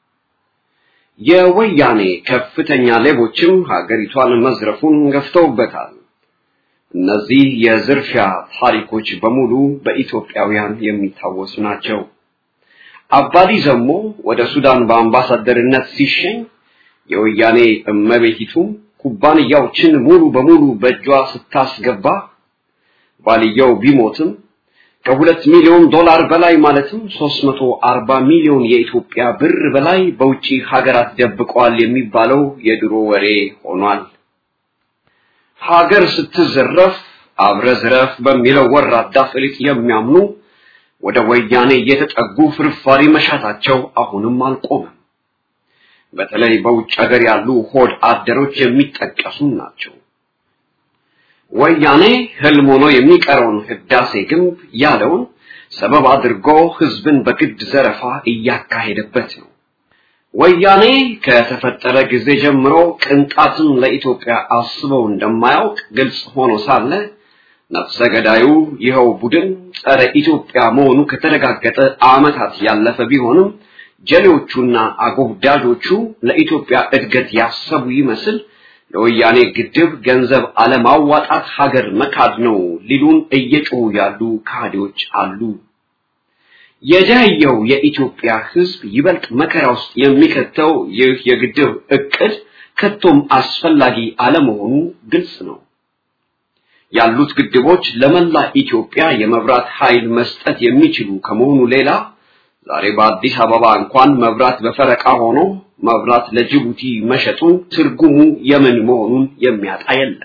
የወያኔ ከፍተኛ ሌቦችም ሀገሪቷን መዝረፉን ገፍተውበታል። እነዚህ የዝርፊያ ታሪኮች በሙሉ በኢትዮጵያውያን የሚታወሱ ናቸው። አባዲ ዘሞ ወደ ሱዳን በአምባሳደርነት ሲሸኝ የወያኔ እመቤቲቱ ኩባንያዎችን ሙሉ በሙሉ በእጇ ስታስገባ ባልየው ቢሞትም ከሁለት ሚሊዮን ዶላር በላይ ማለትም 340 ሚሊዮን የኢትዮጵያ ብር በላይ በውጪ ሀገራት ደብቀዋል የሚባለው የድሮ ወሬ ሆኗል። ሀገር ስትዘረፍ አብረ ዝረፍ በሚለው ወራዳ ፍሊጥ የሚያምኑ ወደ ወያኔ እየተጠጉ ፍርፋሪ መሻታቸው አሁንም አልቆመም። በተለይ በውጭ ሀገር ያሉ ሆድ አደሮች የሚጠቀሱ ናቸው። ወያኔ ህልም ሆኖ የሚቀረውን ህዳሴ ግንብ ያለውን ሰበብ አድርጎ ህዝብን በግድ ዘረፋ እያካሄደበት ነው። ወያኔ ከተፈጠረ ጊዜ ጀምሮ ቅንጣትን ለኢትዮጵያ አስበው እንደማያውቅ ግልጽ ሆኖ ሳለ ነፍሰ ገዳዩ ይኸው ቡድን ጸረ ኢትዮጵያ መሆኑ ከተረጋገጠ ዓመታት ያለፈ ቢሆንም ጀሌዎቹና አጎብዳጆቹ ለኢትዮጵያ እድገት ያሰቡ ይመስል ለወያኔ ግድብ ገንዘብ አለማዋጣት ሀገር መካድ ነው ሊሉን እየጮሁ ያሉ ካህዲዎች አሉ። የደህየው የኢትዮጵያ ህዝብ ይበልጥ መከራ ውስጥ የሚከተው ይህ የግድብ እቅድ ከቶም አስፈላጊ አለመሆኑ ግልጽ ነው። ያሉት ግድቦች ለመላ ኢትዮጵያ የመብራት ኃይል መስጠት የሚችሉ ከመሆኑ ሌላ ዛሬ በአዲስ አበባ እንኳን መብራት በፈረቃ ሆኖ መብራት ለጅቡቲ መሸጡ ትርጉሙ የምን መሆኑን የሚያጣ የለም።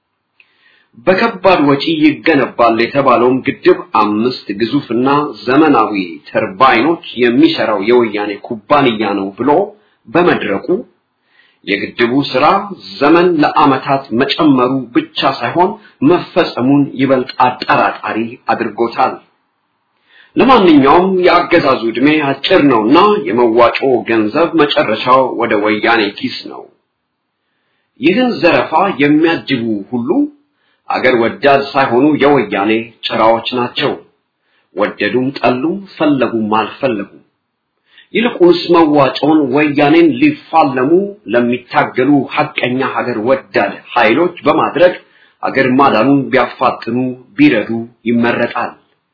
በከባድ ወጪ ይገነባል የተባለውም ግድብ አምስት ግዙፍና ዘመናዊ ተርባይኖች የሚሰራው የወያኔ ኩባንያ ነው ብሎ በመድረቁ የግድቡ ስራ ዘመን ለዓመታት መጨመሩ ብቻ ሳይሆን መፈጸሙን ይበልጥ አጠራጣሪ አድርጎታል። ለማንኛውም የአገዛዙ ዕድሜ አጭር ነውና የመዋጮ ገንዘብ መጨረሻው ወደ ወያኔ ኪስ ነው። ይህን ዘረፋ የሚያጅቡ ሁሉ አገር ወዳድ ሳይሆኑ የወያኔ ጭራዎች ናቸው። ወደዱም ጠሉም፣ ፈለጉም አልፈለጉም። ይልቁንስ መዋጮውን ወያኔን ሊፋለሙ ለሚታገሉ ሐቀኛ ሀገር ወዳድ ኃይሎች በማድረግ አገር ማዳኑን ቢያፋጥኑ ቢረዱ ይመረጣል።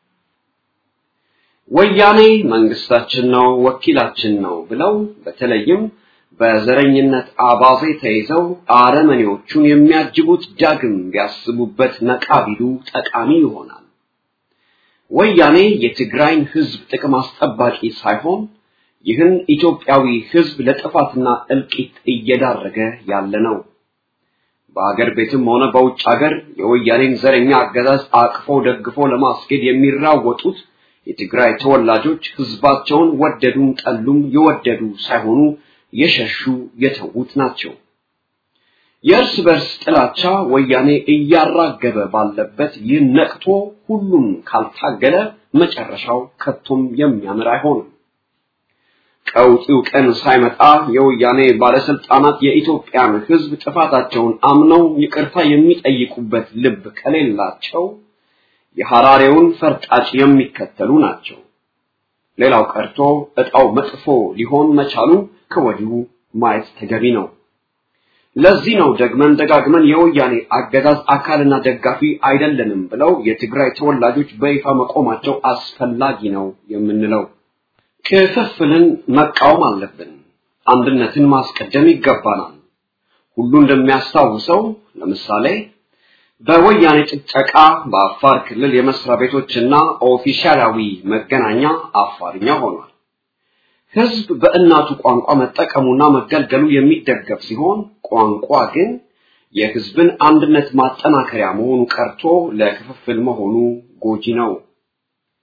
ወያኔ መንግስታችን ነው፣ ወኪላችን ነው ብለው በተለይም በዘረኝነት አባዜ ተይዘው አረመኔዎቹን የሚያጅቡት ዳግም ቢያስቡበት ነቃ ቢሉ ጠቃሚ ይሆናል። ወያኔ የትግራይን ህዝብ ጥቅም አስጠባቂ ሳይሆን ይህን ኢትዮጵያዊ ህዝብ ለጥፋትና እልቂት እየዳረገ ያለ ነው። በአገር ቤትም ሆነ በውጭ ሀገር የወያኔን ዘረኛ አገዛዝ አቅፎ ደግፎ ለማስኬድ የሚራወጡት የትግራይ ተወላጆች ህዝባቸውን ወደዱም ጠሉም የወደዱ ሳይሆኑ የሸሹ የተዉት ናቸው። የእርስ በርስ ጥላቻ ወያኔ እያራገበ ባለበት ይህ ነቅቶ ሁሉም ካልታገለ መጨረሻው ከቶም የሚያምር አይሆንም። ቀውጢው ቀን ሳይመጣ የወያኔ ባለስልጣናት የኢትዮጵያን ህዝብ ጥፋታቸውን አምነው ይቅርታ የሚጠይቁበት ልብ ከሌላቸው የሐራሬውን ፈርጣጭ የሚከተሉ ናቸው። ሌላው ቀርቶ እጣው መጥፎ ሊሆን መቻሉ ከወዲሁ ማየት ተገቢ ነው። ለዚህ ነው ደግመን ደጋግመን የወያኔ አገዛዝ አካልና ደጋፊ አይደለንም ብለው የትግራይ ተወላጆች በይፋ መቆማቸው አስፈላጊ ነው የምንለው። ክፍፍልን መቃወም አለብን። አንድነትን ማስቀደም ይገባናል። ሁሉ እንደሚያስታውሰው ለምሳሌ በወያኔ ጭጨቃ በአፋር ክልል የመስሪያ ቤቶችና ኦፊሻላዊ መገናኛ አፋርኛ ሆኗል። ህዝብ በእናቱ ቋንቋ መጠቀሙና መገልገሉ የሚደገፍ ሲሆን ቋንቋ ግን የህዝብን አንድነት ማጠናከሪያ መሆኑ ቀርቶ ለክፍፍል መሆኑ ጎጂ ነው።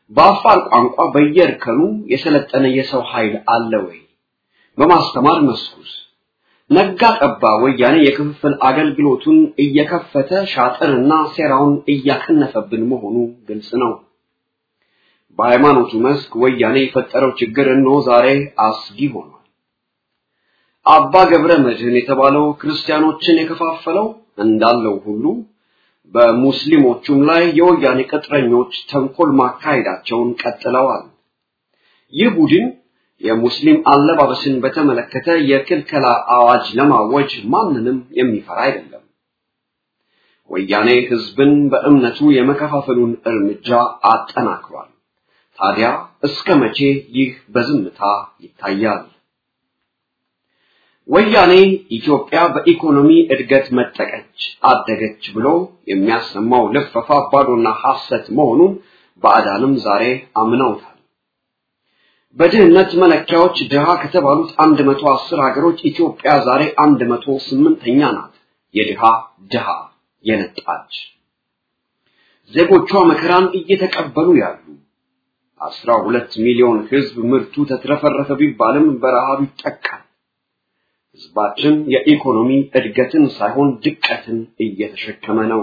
በአፋር ቋንቋ በየእርከኑ የሰለጠነ የሰው ኃይል አለ ወይ? በማስተማር መስኩስ ነጋ ጠባ ወያኔ የክፍፍል አገልግሎቱን እየከፈተ ሻጥርና ሴራውን እያከነፈብን መሆኑ ግልጽ ነው። በሃይማኖቱ መስክ ወያኔ የፈጠረው ችግር እነሆ ዛሬ አስጊ ሆኗል። አባ ገብረ መድህን የተባለው ክርስቲያኖችን የከፋፈለው እንዳለው ሁሉ በሙስሊሞቹም ላይ የወያኔ ቅጥረኞች ተንኮል ማካሄዳቸውን ቀጥለዋል። ይህ ቡድን የሙስሊም አለባበስን በተመለከተ የክልከላ አዋጅ ለማወጅ ማንንም የሚፈራ አይደለም። ወያኔ ህዝብን በእምነቱ የመከፋፈሉን እርምጃ አጠናክሯል። ታዲያ እስከ መቼ ይህ በዝምታ ይታያል? ወያኔ ኢትዮጵያ በኢኮኖሚ እድገት መጠቀች አደገች ብሎ የሚያሰማው ልፈፋ ባዶና ሐሰት መሆኑን ባዕዳንም ዛሬ አምነውታል። በድህነት መለኪያዎች ድሃ ከተባሉት 110 ሀገሮች ኢትዮጵያ ዛሬ 108ኛ ናት። የድሃ ድሃ የነጣች ዜጎቿ መከራን እየተቀበሉ ያሉ 12 ሚሊዮን ህዝብ ምርቱ ተትረፈረፈ ቢባልም በረሃብ ይጠቃል። ህዝባችን የኢኮኖሚ እድገትን ሳይሆን ድቀትን እየተሸከመ ነው።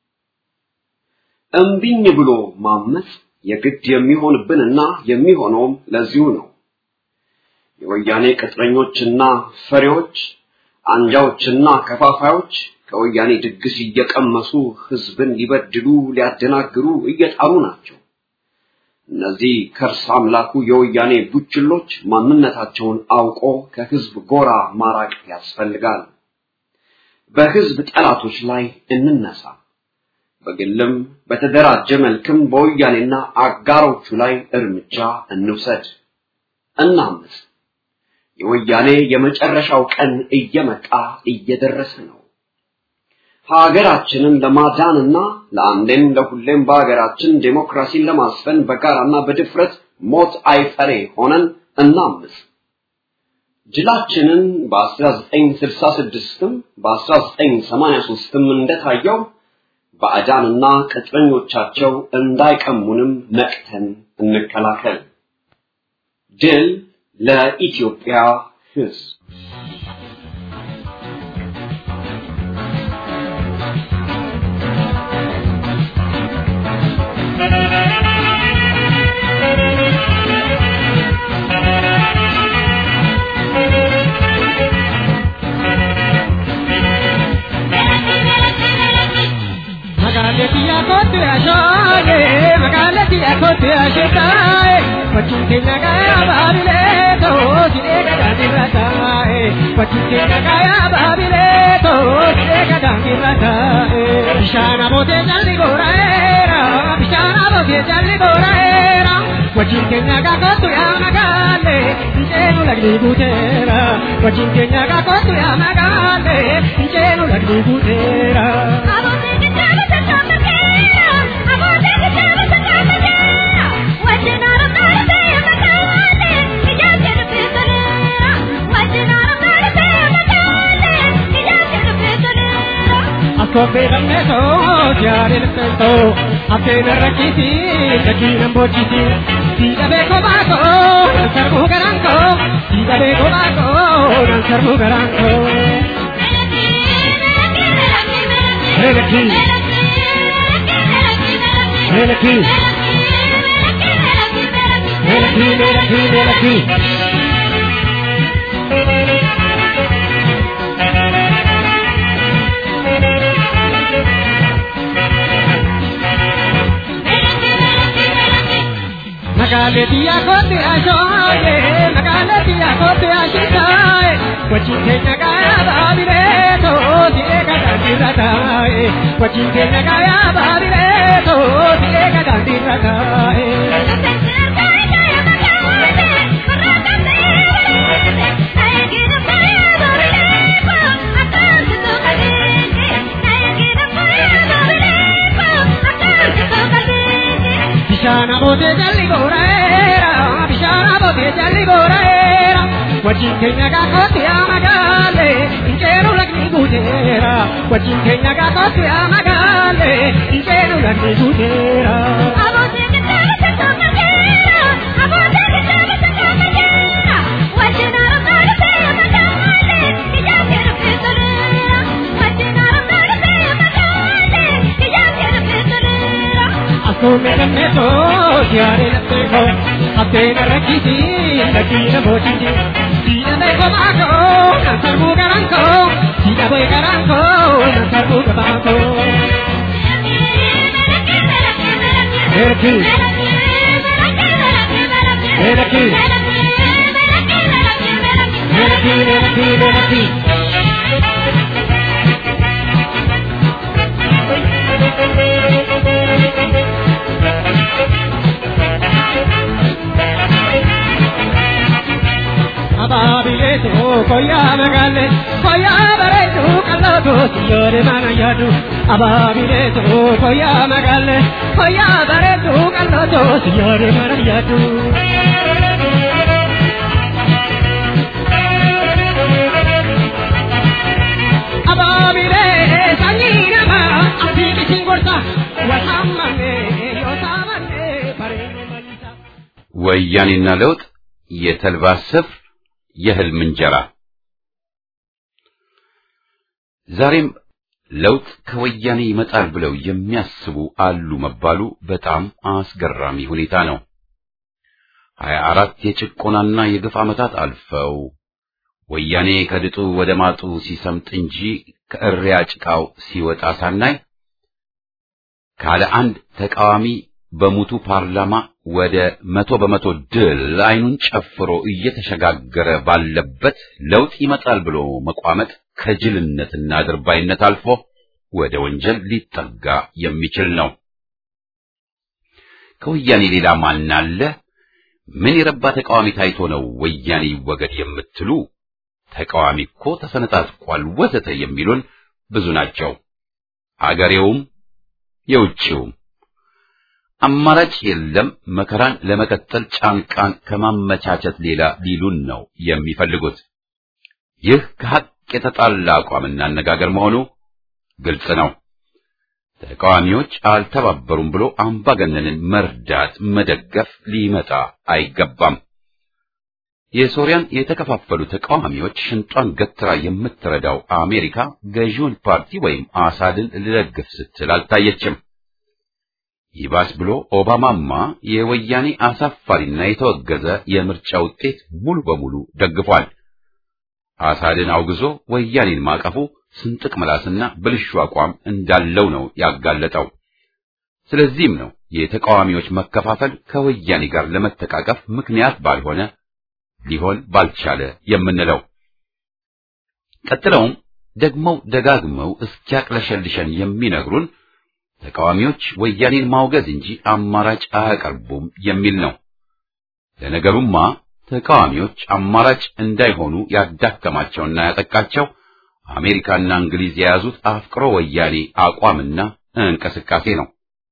እምቢኝ ብሎ ማመጽ የግድ የሚሆንብንና የሚሆነውም ለዚሁ ነው። የወያኔ ቅጥረኞችና ፈሪዎች፣ አንጃዎችና ከፋፋዮች ከወያኔ ድግስ እየቀመሱ ህዝብን ሊበድሉ ሊያደናግሩ እየጣሩ ናቸው። እነዚህ ከርስ አምላኩ የወያኔ ቡችሎች ማንነታቸውን አውቆ ከህዝብ ጎራ ማራቅ ያስፈልጋል። በህዝብ ጠላቶች ላይ እንነሳ። በግልም በተደራጀ መልክም በወያኔና አጋሮቹ ላይ እርምጃ እንውሰድ፣ እናምስ። የወያኔ የመጨረሻው ቀን እየመጣ እየደረሰ ነው። ሀገራችንን ለማዳንና ለአንዴም ለሁሌም በሀገራችን ዴሞክራሲን ለማስፈን በጋራና በድፍረት ሞት አይፈሬ ሆነን እናምስ። ጅላችንን በ1966ም በ1983ም እንደታየው ባዕዳንና ቅጥረኞቻቸው እንዳይቀሙንም ነቅተን እንከላከል። ድል ለኢትዮጵያ ሕዝብ! Magaletia kote ashaye, magaletia kote ashitaye, pachukenya kaya babile to, sinega dani rataye, pachukenya kaya babile to, sinega dani rataye. Bishana bote jalli goraera, bishana bote jalli goraera, pachukenya ka kote ya magale, njenu lagni butera, pachukenya ka kote ya magale, njenu lagni butera. Kobe ramne to, jare to, apne rakiti, kaki nambochiti, sida be ko ba ko, nansar mu garan ko, sida be ko ba ko, nansar mu garan ko. Melaki, melaki, melaki, melaki, melaki. Magaletia kote ashoye, magaletia kote ashitaye, wajin kenya kaya babire to, direka dandirataye, wajin kenya kaya babire to, direka dandirataye. Bishana bote jalli goraera, bishana bote jalli goraera. Wajin kenya ka kote amagale, injero lagni gudera. Wajin kenya ka kote amagale, injero lagni gudera. Asume la meto, chiare la teco, appena racchiti, la china bociti. Sina de comaco, non sarbu garanco, sina boy garanco, non sarbu gabanco. Erki, erki, erki, erki, erki. Ababiletu koya magale koya baretu kalotu siyore mana yadu Ababiletu koya magale koya baretu kalotu siyore mana yadu Ababile sanyina ma apiki singorta wahamane yosamane parenu manisa ወያኔና ለውጥ የተልባ ስፍር የህልም እንጀራ ዛሬም ለውጥ ከወያኔ ይመጣል ብለው የሚያስቡ አሉ መባሉ በጣም አስገራሚ ሁኔታ ነው። ሀያ አራት የጭቆናና የግፍ ዓመታት አልፈው ወያኔ ከድጡ ወደ ማጡ ሲሰምጥ እንጂ ከእሪያ ጭቃው ሲወጣ ሳናይ ካለ አንድ ተቃዋሚ በሙቱ ፓርላማ ወደ መቶ በመቶ ድል አይኑን ጨፍሮ እየተሸጋገረ ባለበት ለውጥ ይመጣል ብሎ መቋመጥ ከጅልነትና ድርባይነት አልፎ ወደ ወንጀል ሊጠጋ የሚችል ነው። ከወያኔ ሌላ ማን አለ? ምን የረባ ተቃዋሚ ታይቶ ነው ወያኔ ይወገድ የምትሉ? ተቃዋሚ እኮ ተሰነጣጥቋል ወዘተ የሚሉን ብዙ ናቸው። አገሬውም የውጭውም አማራጭ የለም መከራን ለመቀጠል ጫንቃን ከማመቻቸት ሌላ ሊሉን ነው የሚፈልጉት። ይህ ከሐቅ የተጣላ አቋምና አነጋገር መሆኑ ግልጽ ነው። ተቃዋሚዎች አልተባበሩም ብሎ አምባገነንን መርዳት፣ መደገፍ ሊመጣ አይገባም። የሶሪያን የተከፋፈሉ ተቃዋሚዎች ሽንጧን ገትራ የምትረዳው አሜሪካ ገዢውን ፓርቲ ወይም አሳድን ልደግፍ ስትል አልታየችም። ይባስ ብሎ ኦባማማ የወያኔ አሳፋሪና የተወገዘ የምርጫ ውጤት ሙሉ በሙሉ ደግፏል። አሳድን አውግዞ ወያኔን ማቀፉ ስንጥቅ ምላስና ብልሹ አቋም እንዳለው ነው ያጋለጠው። ስለዚህም ነው የተቃዋሚዎች መከፋፈል ከወያኔ ጋር ለመተቃቀፍ ምክንያት ባልሆነ ሊሆን ባልቻለ የምንለው። ቀጥለውም ደግመው ደጋግመው እስኪያቅለሸልሸን የሚነግሩን ተቃዋሚዎች ወያኔን ማውገዝ እንጂ አማራጭ አያቀርቡም የሚል ነው። ለነገሩማ ተቃዋሚዎች አማራጭ እንዳይሆኑ ያዳከማቸውና ያጠቃቸው አሜሪካና እንግሊዝ የያዙት አፍቅሮ ወያኔ አቋምና እንቅስቃሴ ነው።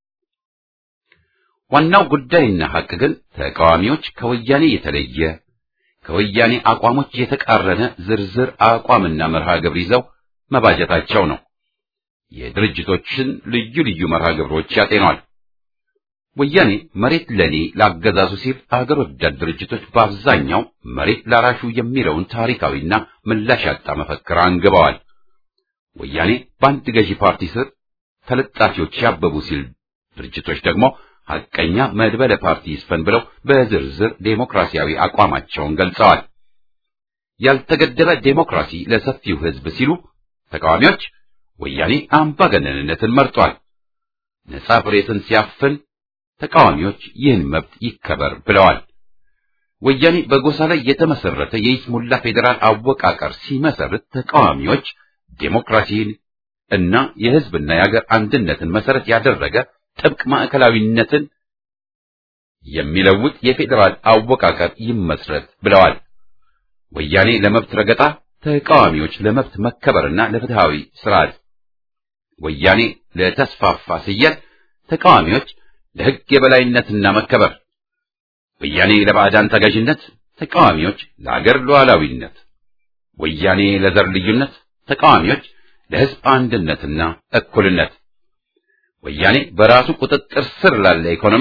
ዋናው ጉዳይና ሐቅ ግን ተቃዋሚዎች ከወያኔ የተለየ ከወያኔ አቋሞች የተቃረነ ዝርዝር አቋምና መርሃ ግብር ይዘው መባጀታቸው ነው። የድርጅቶችን ልዩ ልዩ መርሃ ግብሮች ያጤኗል። ወያኔ መሬት ለኔ ላገዛዙ ሲል አገር ወዳድ ድርጅቶች በአብዛኛው መሬት ላራሹ የሚለውን ታሪካዊና ምላሽ ያጣ መፈክር አንግበዋል። ወያኔ በአንድ ገዢ ፓርቲ ስር ተለጣፊዎች ያበቡ ሲል ድርጅቶች ደግሞ ሐቀኛ መድበለ ፓርቲ ይስፈን ብለው በዝርዝር ዴሞክራሲያዊ አቋማቸውን ገልጸዋል። ያልተገደበ ዴሞክራሲ ለሰፊው ሕዝብ ሲሉ ተቃዋሚዎች ወያኔ አምባገነንነትን መርጧል። ነጻ ፕሬስን ሲያፍን ተቃዋሚዎች ይህን መብት ይከበር ብለዋል። ወያኔ በጎሳ ላይ የተመሰረተ የይስሙላ ፌዴራል አወቃቀር ሲመሰርት ተቃዋሚዎች ዴሞክራሲን እና የሕዝብና የሀገር አንድነትን መሰረት ያደረገ ጥብቅ ማዕከላዊነትን የሚለውጥ የፌዴራል አወቃቀር ይመስረት ብለዋል። ወያኔ ለመብት ረገጣ፣ ተቃዋሚዎች ለመብት መከበርና ለፍትሃዊ ስርዓት፣ ወያኔ ለተስፋፋ ስየት፣ ተቃዋሚዎች ለሕግ የበላይነትና መከበር፣ ወያኔ ለባዕዳን ተገዥነት፣ ተቃዋሚዎች ለአገር ሉዓላዊነት፣ ወያኔ ለዘር ልዩነት፣ ተቃዋሚዎች ለሕዝብ አንድነትና እኩልነት፣ ወያኔ በራሱ ቁጥጥር ስር ላለ ኢኮኖሚ፣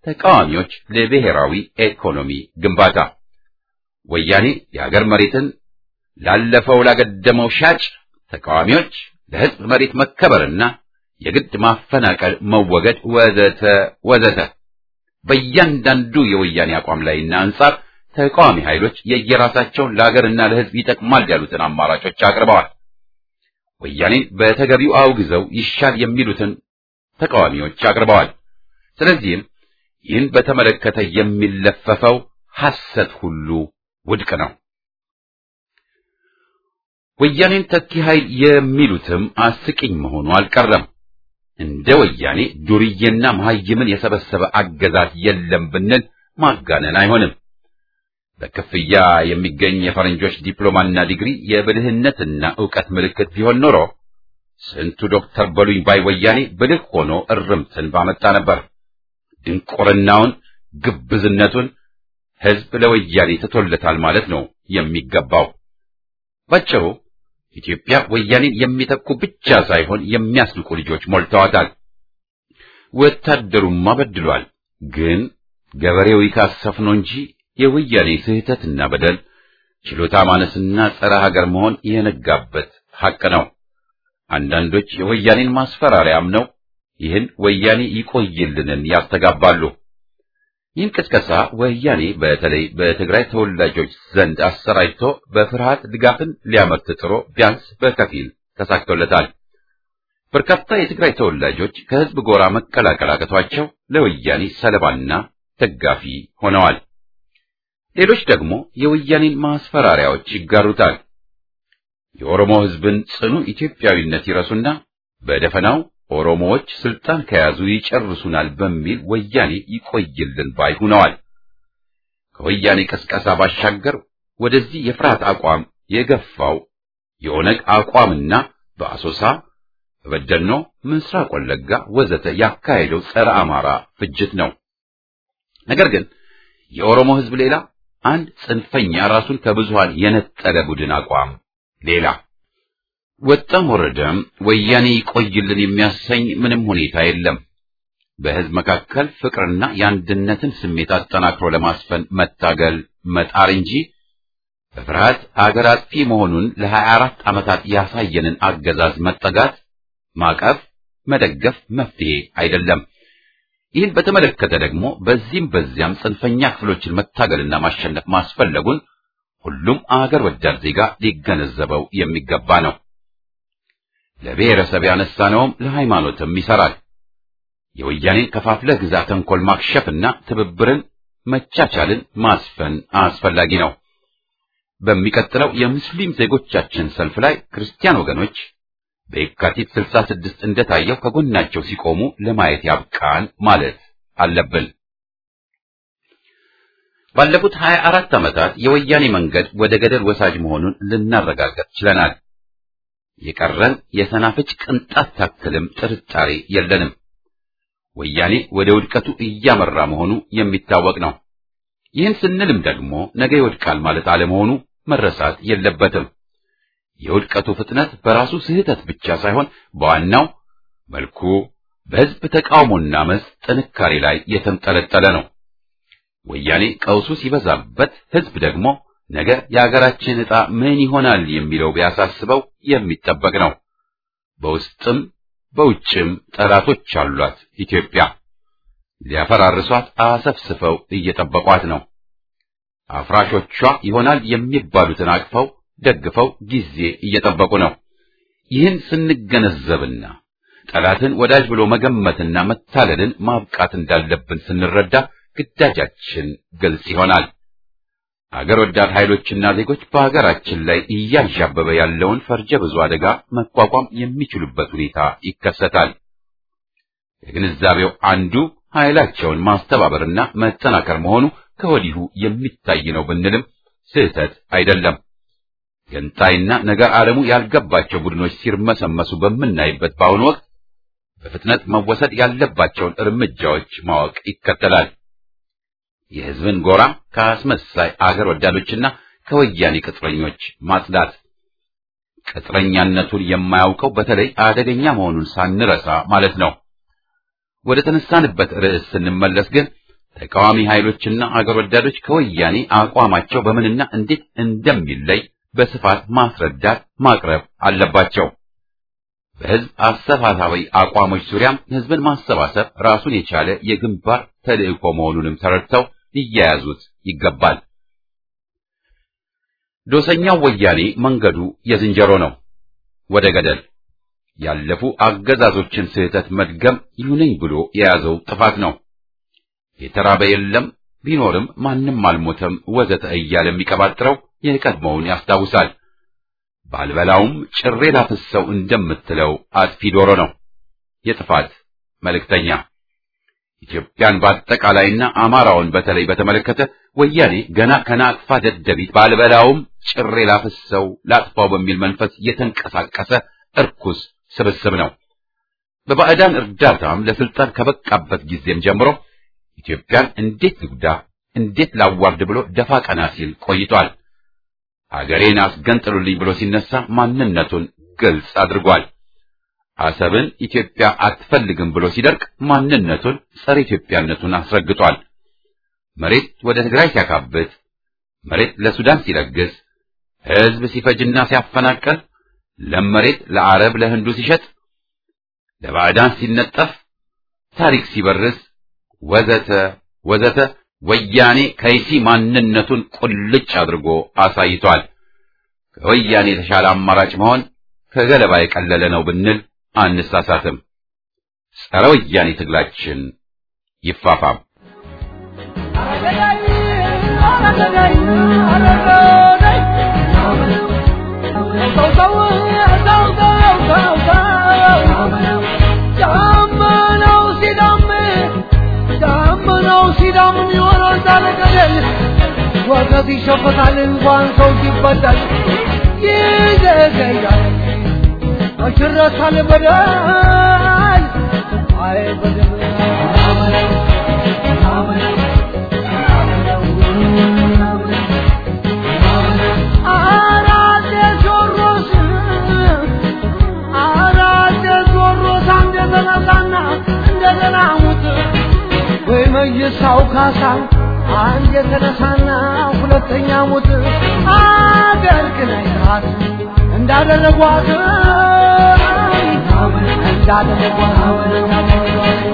ተቃዋሚዎች ለብሔራዊ ኢኮኖሚ ግንባታ፣ ወያኔ የሀገር መሬትን ላለፈው ላገደመው ሻጭ፣ ተቃዋሚዎች ለሕዝብ መሬት መከበርና የግድ ማፈናቀል መወገድ ወዘተ ወዘተ። በእያንዳንዱ የወያኔ አቋም ላይና አንጻር ተቃዋሚ ኃይሎች የየራሳቸውን ለሀገርና ለሕዝብ ይጠቅማል ያሉትን አማራጮች አቅርበዋል። ወያኔን በተገቢው አውግዘው ይሻል የሚሉትን ተቃዋሚዎች አቅርበዋል። ስለዚህም ይህን በተመለከተ የሚለፈፈው ሐሰት ሁሉ ውድቅ ነው። ወያኔን ተኪ ኃይል የሚሉትም አስቂኝ መሆኑ አልቀረም። እንደ ወያኔ ዱርዬና መሐይምን የሰበሰበ አገዛዝ የለም ብንል ማጋነን አይሆንም። በክፍያ የሚገኝ የፈረንጆች ዲፕሎማና ዲግሪ የብልህነትና ዕውቀት ምልክት ቢሆን ኖሮ ስንቱ ዶክተር በሉኝ ባይ ወያኔ ብልህ ሆኖ እርምትን ባመጣ ነበር። ድንቁርናውን፣ ግብዝነቱን ሕዝብ ለወያኔ ትቶለታል ማለት ነው የሚገባው። ባጭሩ ኢትዮጵያ ወያኔን የሚተኩ ብቻ ሳይሆን የሚያስንቁ ልጆች ሞልተዋታል። ወታደሩማ በድሏል፣ ግን ገበሬው ይካሰፍ ነው እንጂ የወያኔ ስህተትና በደል ችሎታ ማነስና ጸረ ሀገር መሆን የነጋበት ሐቅ ነው። አንዳንዶች የወያኔን ማስፈራሪያ አምነው ይህን ወያኔ ይቆይልንን ያስተጋባሉ። ይህን ቅስቀሳ ወያኔ በተለይ በትግራይ ተወላጆች ዘንድ አሰራጭቶ በፍርሃት ድጋፍን ሊያመርት ጥሮ ቢያንስ በከፊል ተሳክቶለታል። በርካታ የትግራይ ተወላጆች ከህዝብ ጎራ መቀላቀል አቅቷቸው ለወያኔ ሰለባና ደጋፊ ሆነዋል። ሌሎች ደግሞ የወያኔን ማስፈራሪያዎች ይጋሩታል። የኦሮሞ ህዝብን ጽኑ ኢትዮጵያዊነት ይረሱና በደፈናው ኦሮሞዎች ስልጣን ከያዙ ይጨርሱናል በሚል ወያኔ ይቆይልን ባይ ሆነዋል። ከወያኔ ቀስቀሳ ባሻገር ወደዚህ የፍርሃት አቋም የገፋው የኦነግ አቋምና በአሶሳ በበደኖ፣ ምስራቅ ወለጋ ወዘተ ያካሄደው ጸረ አማራ ፍጅት ነው። ነገር ግን የኦሮሞ ህዝብ ሌላ፣ አንድ ጽንፈኛ ራሱን ከብዙሃን የነጠለ ቡድን አቋም ሌላ። ወጣም ወረደም ወያኔ ይቆይልን የሚያሰኝ ምንም ሁኔታ የለም። በህዝብ መካከል ፍቅርና የአንድነትን ስሜት አጠናክሮ ለማስፈን መታገል መጣር እንጂ በፍርሃት አገር አጥፊ መሆኑን ለሀያ አራት ዓመታት ያሳየንን አገዛዝ መጠጋት፣ ማቀፍ፣ መደገፍ መፍትሄ አይደለም። ይህን በተመለከተ ደግሞ በዚህም በዚያም ጽንፈኛ ክፍሎችን መታገልና ማሸነፍ ማስፈለጉን ሁሉም አገር ወዳድ ዜጋ ሊገነዘበው የሚገባ ነው። ለብሔረሰብ ያነሳነውም ለሃይማኖትም ይሰራል። የወያኔን ከፋፍለህ ግዛ ተንኮል ማክሸፍና ትብብርን፣ መቻቻልን ማስፈን አስፈላጊ ነው። በሚቀጥለው የሙስሊም ዜጎቻችን ሰልፍ ላይ ክርስቲያን ወገኖች በየካቲት 66 እንደታየው ከጎናቸው ሲቆሙ ለማየት ያብቃን ማለት አለብን። ባለፉት 24 ዓመታት የወያኔ መንገድ ወደ ገደል ወሳጅ መሆኑን ልናረጋግጥ ችለናል። የቀረን የሰናፍጭ ቅንጣት ታክልም ጥርጣሬ የለንም። ወያኔ ወደ ውድቀቱ እያመራ መሆኑ የሚታወቅ ነው። ይህን ስንልም ደግሞ ነገ ይወድቃል ማለት አለመሆኑ መረሳት የለበትም። የውድቀቱ ፍጥነት በራሱ ስህተት ብቻ ሳይሆን በዋናው መልኩ በሕዝብ ተቃውሞና አመፅ ጥንካሬ ላይ የተንጠለጠለ ነው። ወያኔ ቀውሱ ሲበዛበት ሕዝብ ደግሞ ነገ የአገራችን ዕጣ ምን ይሆናል የሚለው ቢያሳስበው የሚጠበቅ ነው። በውስጥም በውጭም ጠላቶች አሏት ኢትዮጵያ። ሊያፈራርሷት አሰፍስፈው እየጠበቋት ነው። አፍራሾቿ ይሆናል የሚባሉትን አቅፈው ደግፈው ጊዜ እየጠበቁ ነው። ይህን ስንገነዘብና ጠላትን ወዳጅ ብሎ መገመትና መታለልን ማብቃት እንዳለብን ስንረዳ ግዳጃችን ግልጽ ይሆናል። አገር ወዳድ ኃይሎችና ዜጎች በሀገራችን ላይ እያንዣበበ ያለውን ፈርጀ ብዙ አደጋ መቋቋም የሚችሉበት ሁኔታ ይከሰታል። የግንዛቤው አንዱ ኃይላቸውን ማስተባበርና መጠናከር መሆኑ ከወዲሁ የሚታይ ነው ብንልም ስህተት አይደለም። ገንጣይና ነገር ዓለሙ ያልገባቸው ቡድኖች ሲርመሰመሱ በምናይበት በአሁኑ ወቅት በፍጥነት መወሰድ ያለባቸውን እርምጃዎች ማወቅ ይከተላል። የሕዝብን ጎራ ከአስመሳይ አገር ወዳዶችና ከወያኔ ቅጥረኞች ማጽዳት፣ ቅጥረኛነቱን የማያውቀው በተለይ አደገኛ መሆኑን ሳንረሳ ማለት ነው። ወደ ተነሳንበት ርዕስ ስንመለስ ግን ተቃዋሚ ኃይሎችና አገር ወዳዶች ከወያኔ አቋማቸው በምንና እንዴት እንደሚለይ በስፋት ማስረዳት ማቅረብ አለባቸው። በህዝብ አሰባሳቢ አቋሞች ዙሪያም ህዝብን ማሰባሰብ ራሱን የቻለ የግንባር ተልዕኮ መሆኑንም ተረድተው ሊያያዙት ይገባል። ዶሰኛው ወያኔ መንገዱ የዝንጀሮ ነው፣ ወደ ገደል ያለፉ አገዛዞችን ስህተት መድገም ይሉነኝ ብሎ የያዘው ጥፋት ነው። የተራበ የለም ቢኖርም ማንም አልሞተም ወዘተ እያለ የሚቀባጥረው የቀድሞውን ያስታውሳል። ባልበላውም ጭሬ ላፍሰው እንደምትለው አጥፊ ዶሮ ነው፣ የጥፋት መልእክተኛ። ኢትዮጵያን በአጠቃላይና አማራውን በተለይ በተመለከተ ወያኔ ገና ከናቅፋ ደደቢት ባልበላውም ጭሬ ላፍሰው ላጥፋው በሚል መንፈስ የተንቀሳቀሰ እርኩስ ስብስብ ነው። በባዕዳን እርዳታም ለስልጣን ከበቃበት ጊዜም ጀምሮ ኢትዮጵያን እንዴት ልጉዳ፣ እንዴት ላዋርድ ብሎ ደፋ ቀና ሲል ቆይቷል። አገሬን አስገንጥሉልኝ ብሎ ሲነሳ ማንነቱን ግልጽ አድርጓል። አሰብን ኢትዮጵያ አትፈልግም ብሎ ሲደርቅ ማንነቱን ጸረ ኢትዮጵያነቱን አስረግጧል። መሬት ወደ ትግራይ ሲያካብት፣ መሬት ለሱዳን ሲለግስ፣ ሕዝብ ሲፈጅና ሲያፈናቀል፣ ለም መሬት ለአረብ ለህንዱ ሲሸጥ፣ ለባዕዳን ሲነጠፍ፣ ታሪክ ሲበርስ ወዘተ ወዘተ ወያኔ ከይሲ ማንነቱን ቁልጭ አድርጎ አሳይቷል። ከወያኔ የተሻለ አማራጭ መሆን ከገለባ የቀለለ ነው ብንል አንሳሳትም። ጸረ ወያኔ ትግላችን ይፋፋም። ወገብ ይሸፈታል እንኳን ሰው ሲበደል ይዘገያል አሽረታል በደል አይ በደል አራደ ጆሮስ አራደ ጆሮስ አንደ ተነሳና እንደገና ሙት ወይ መይሳው ካሳ አንድ የተነሳና ሁለተኛ ሙት አገር ግን አይታት እንዳደረጓት እንዳደረጓት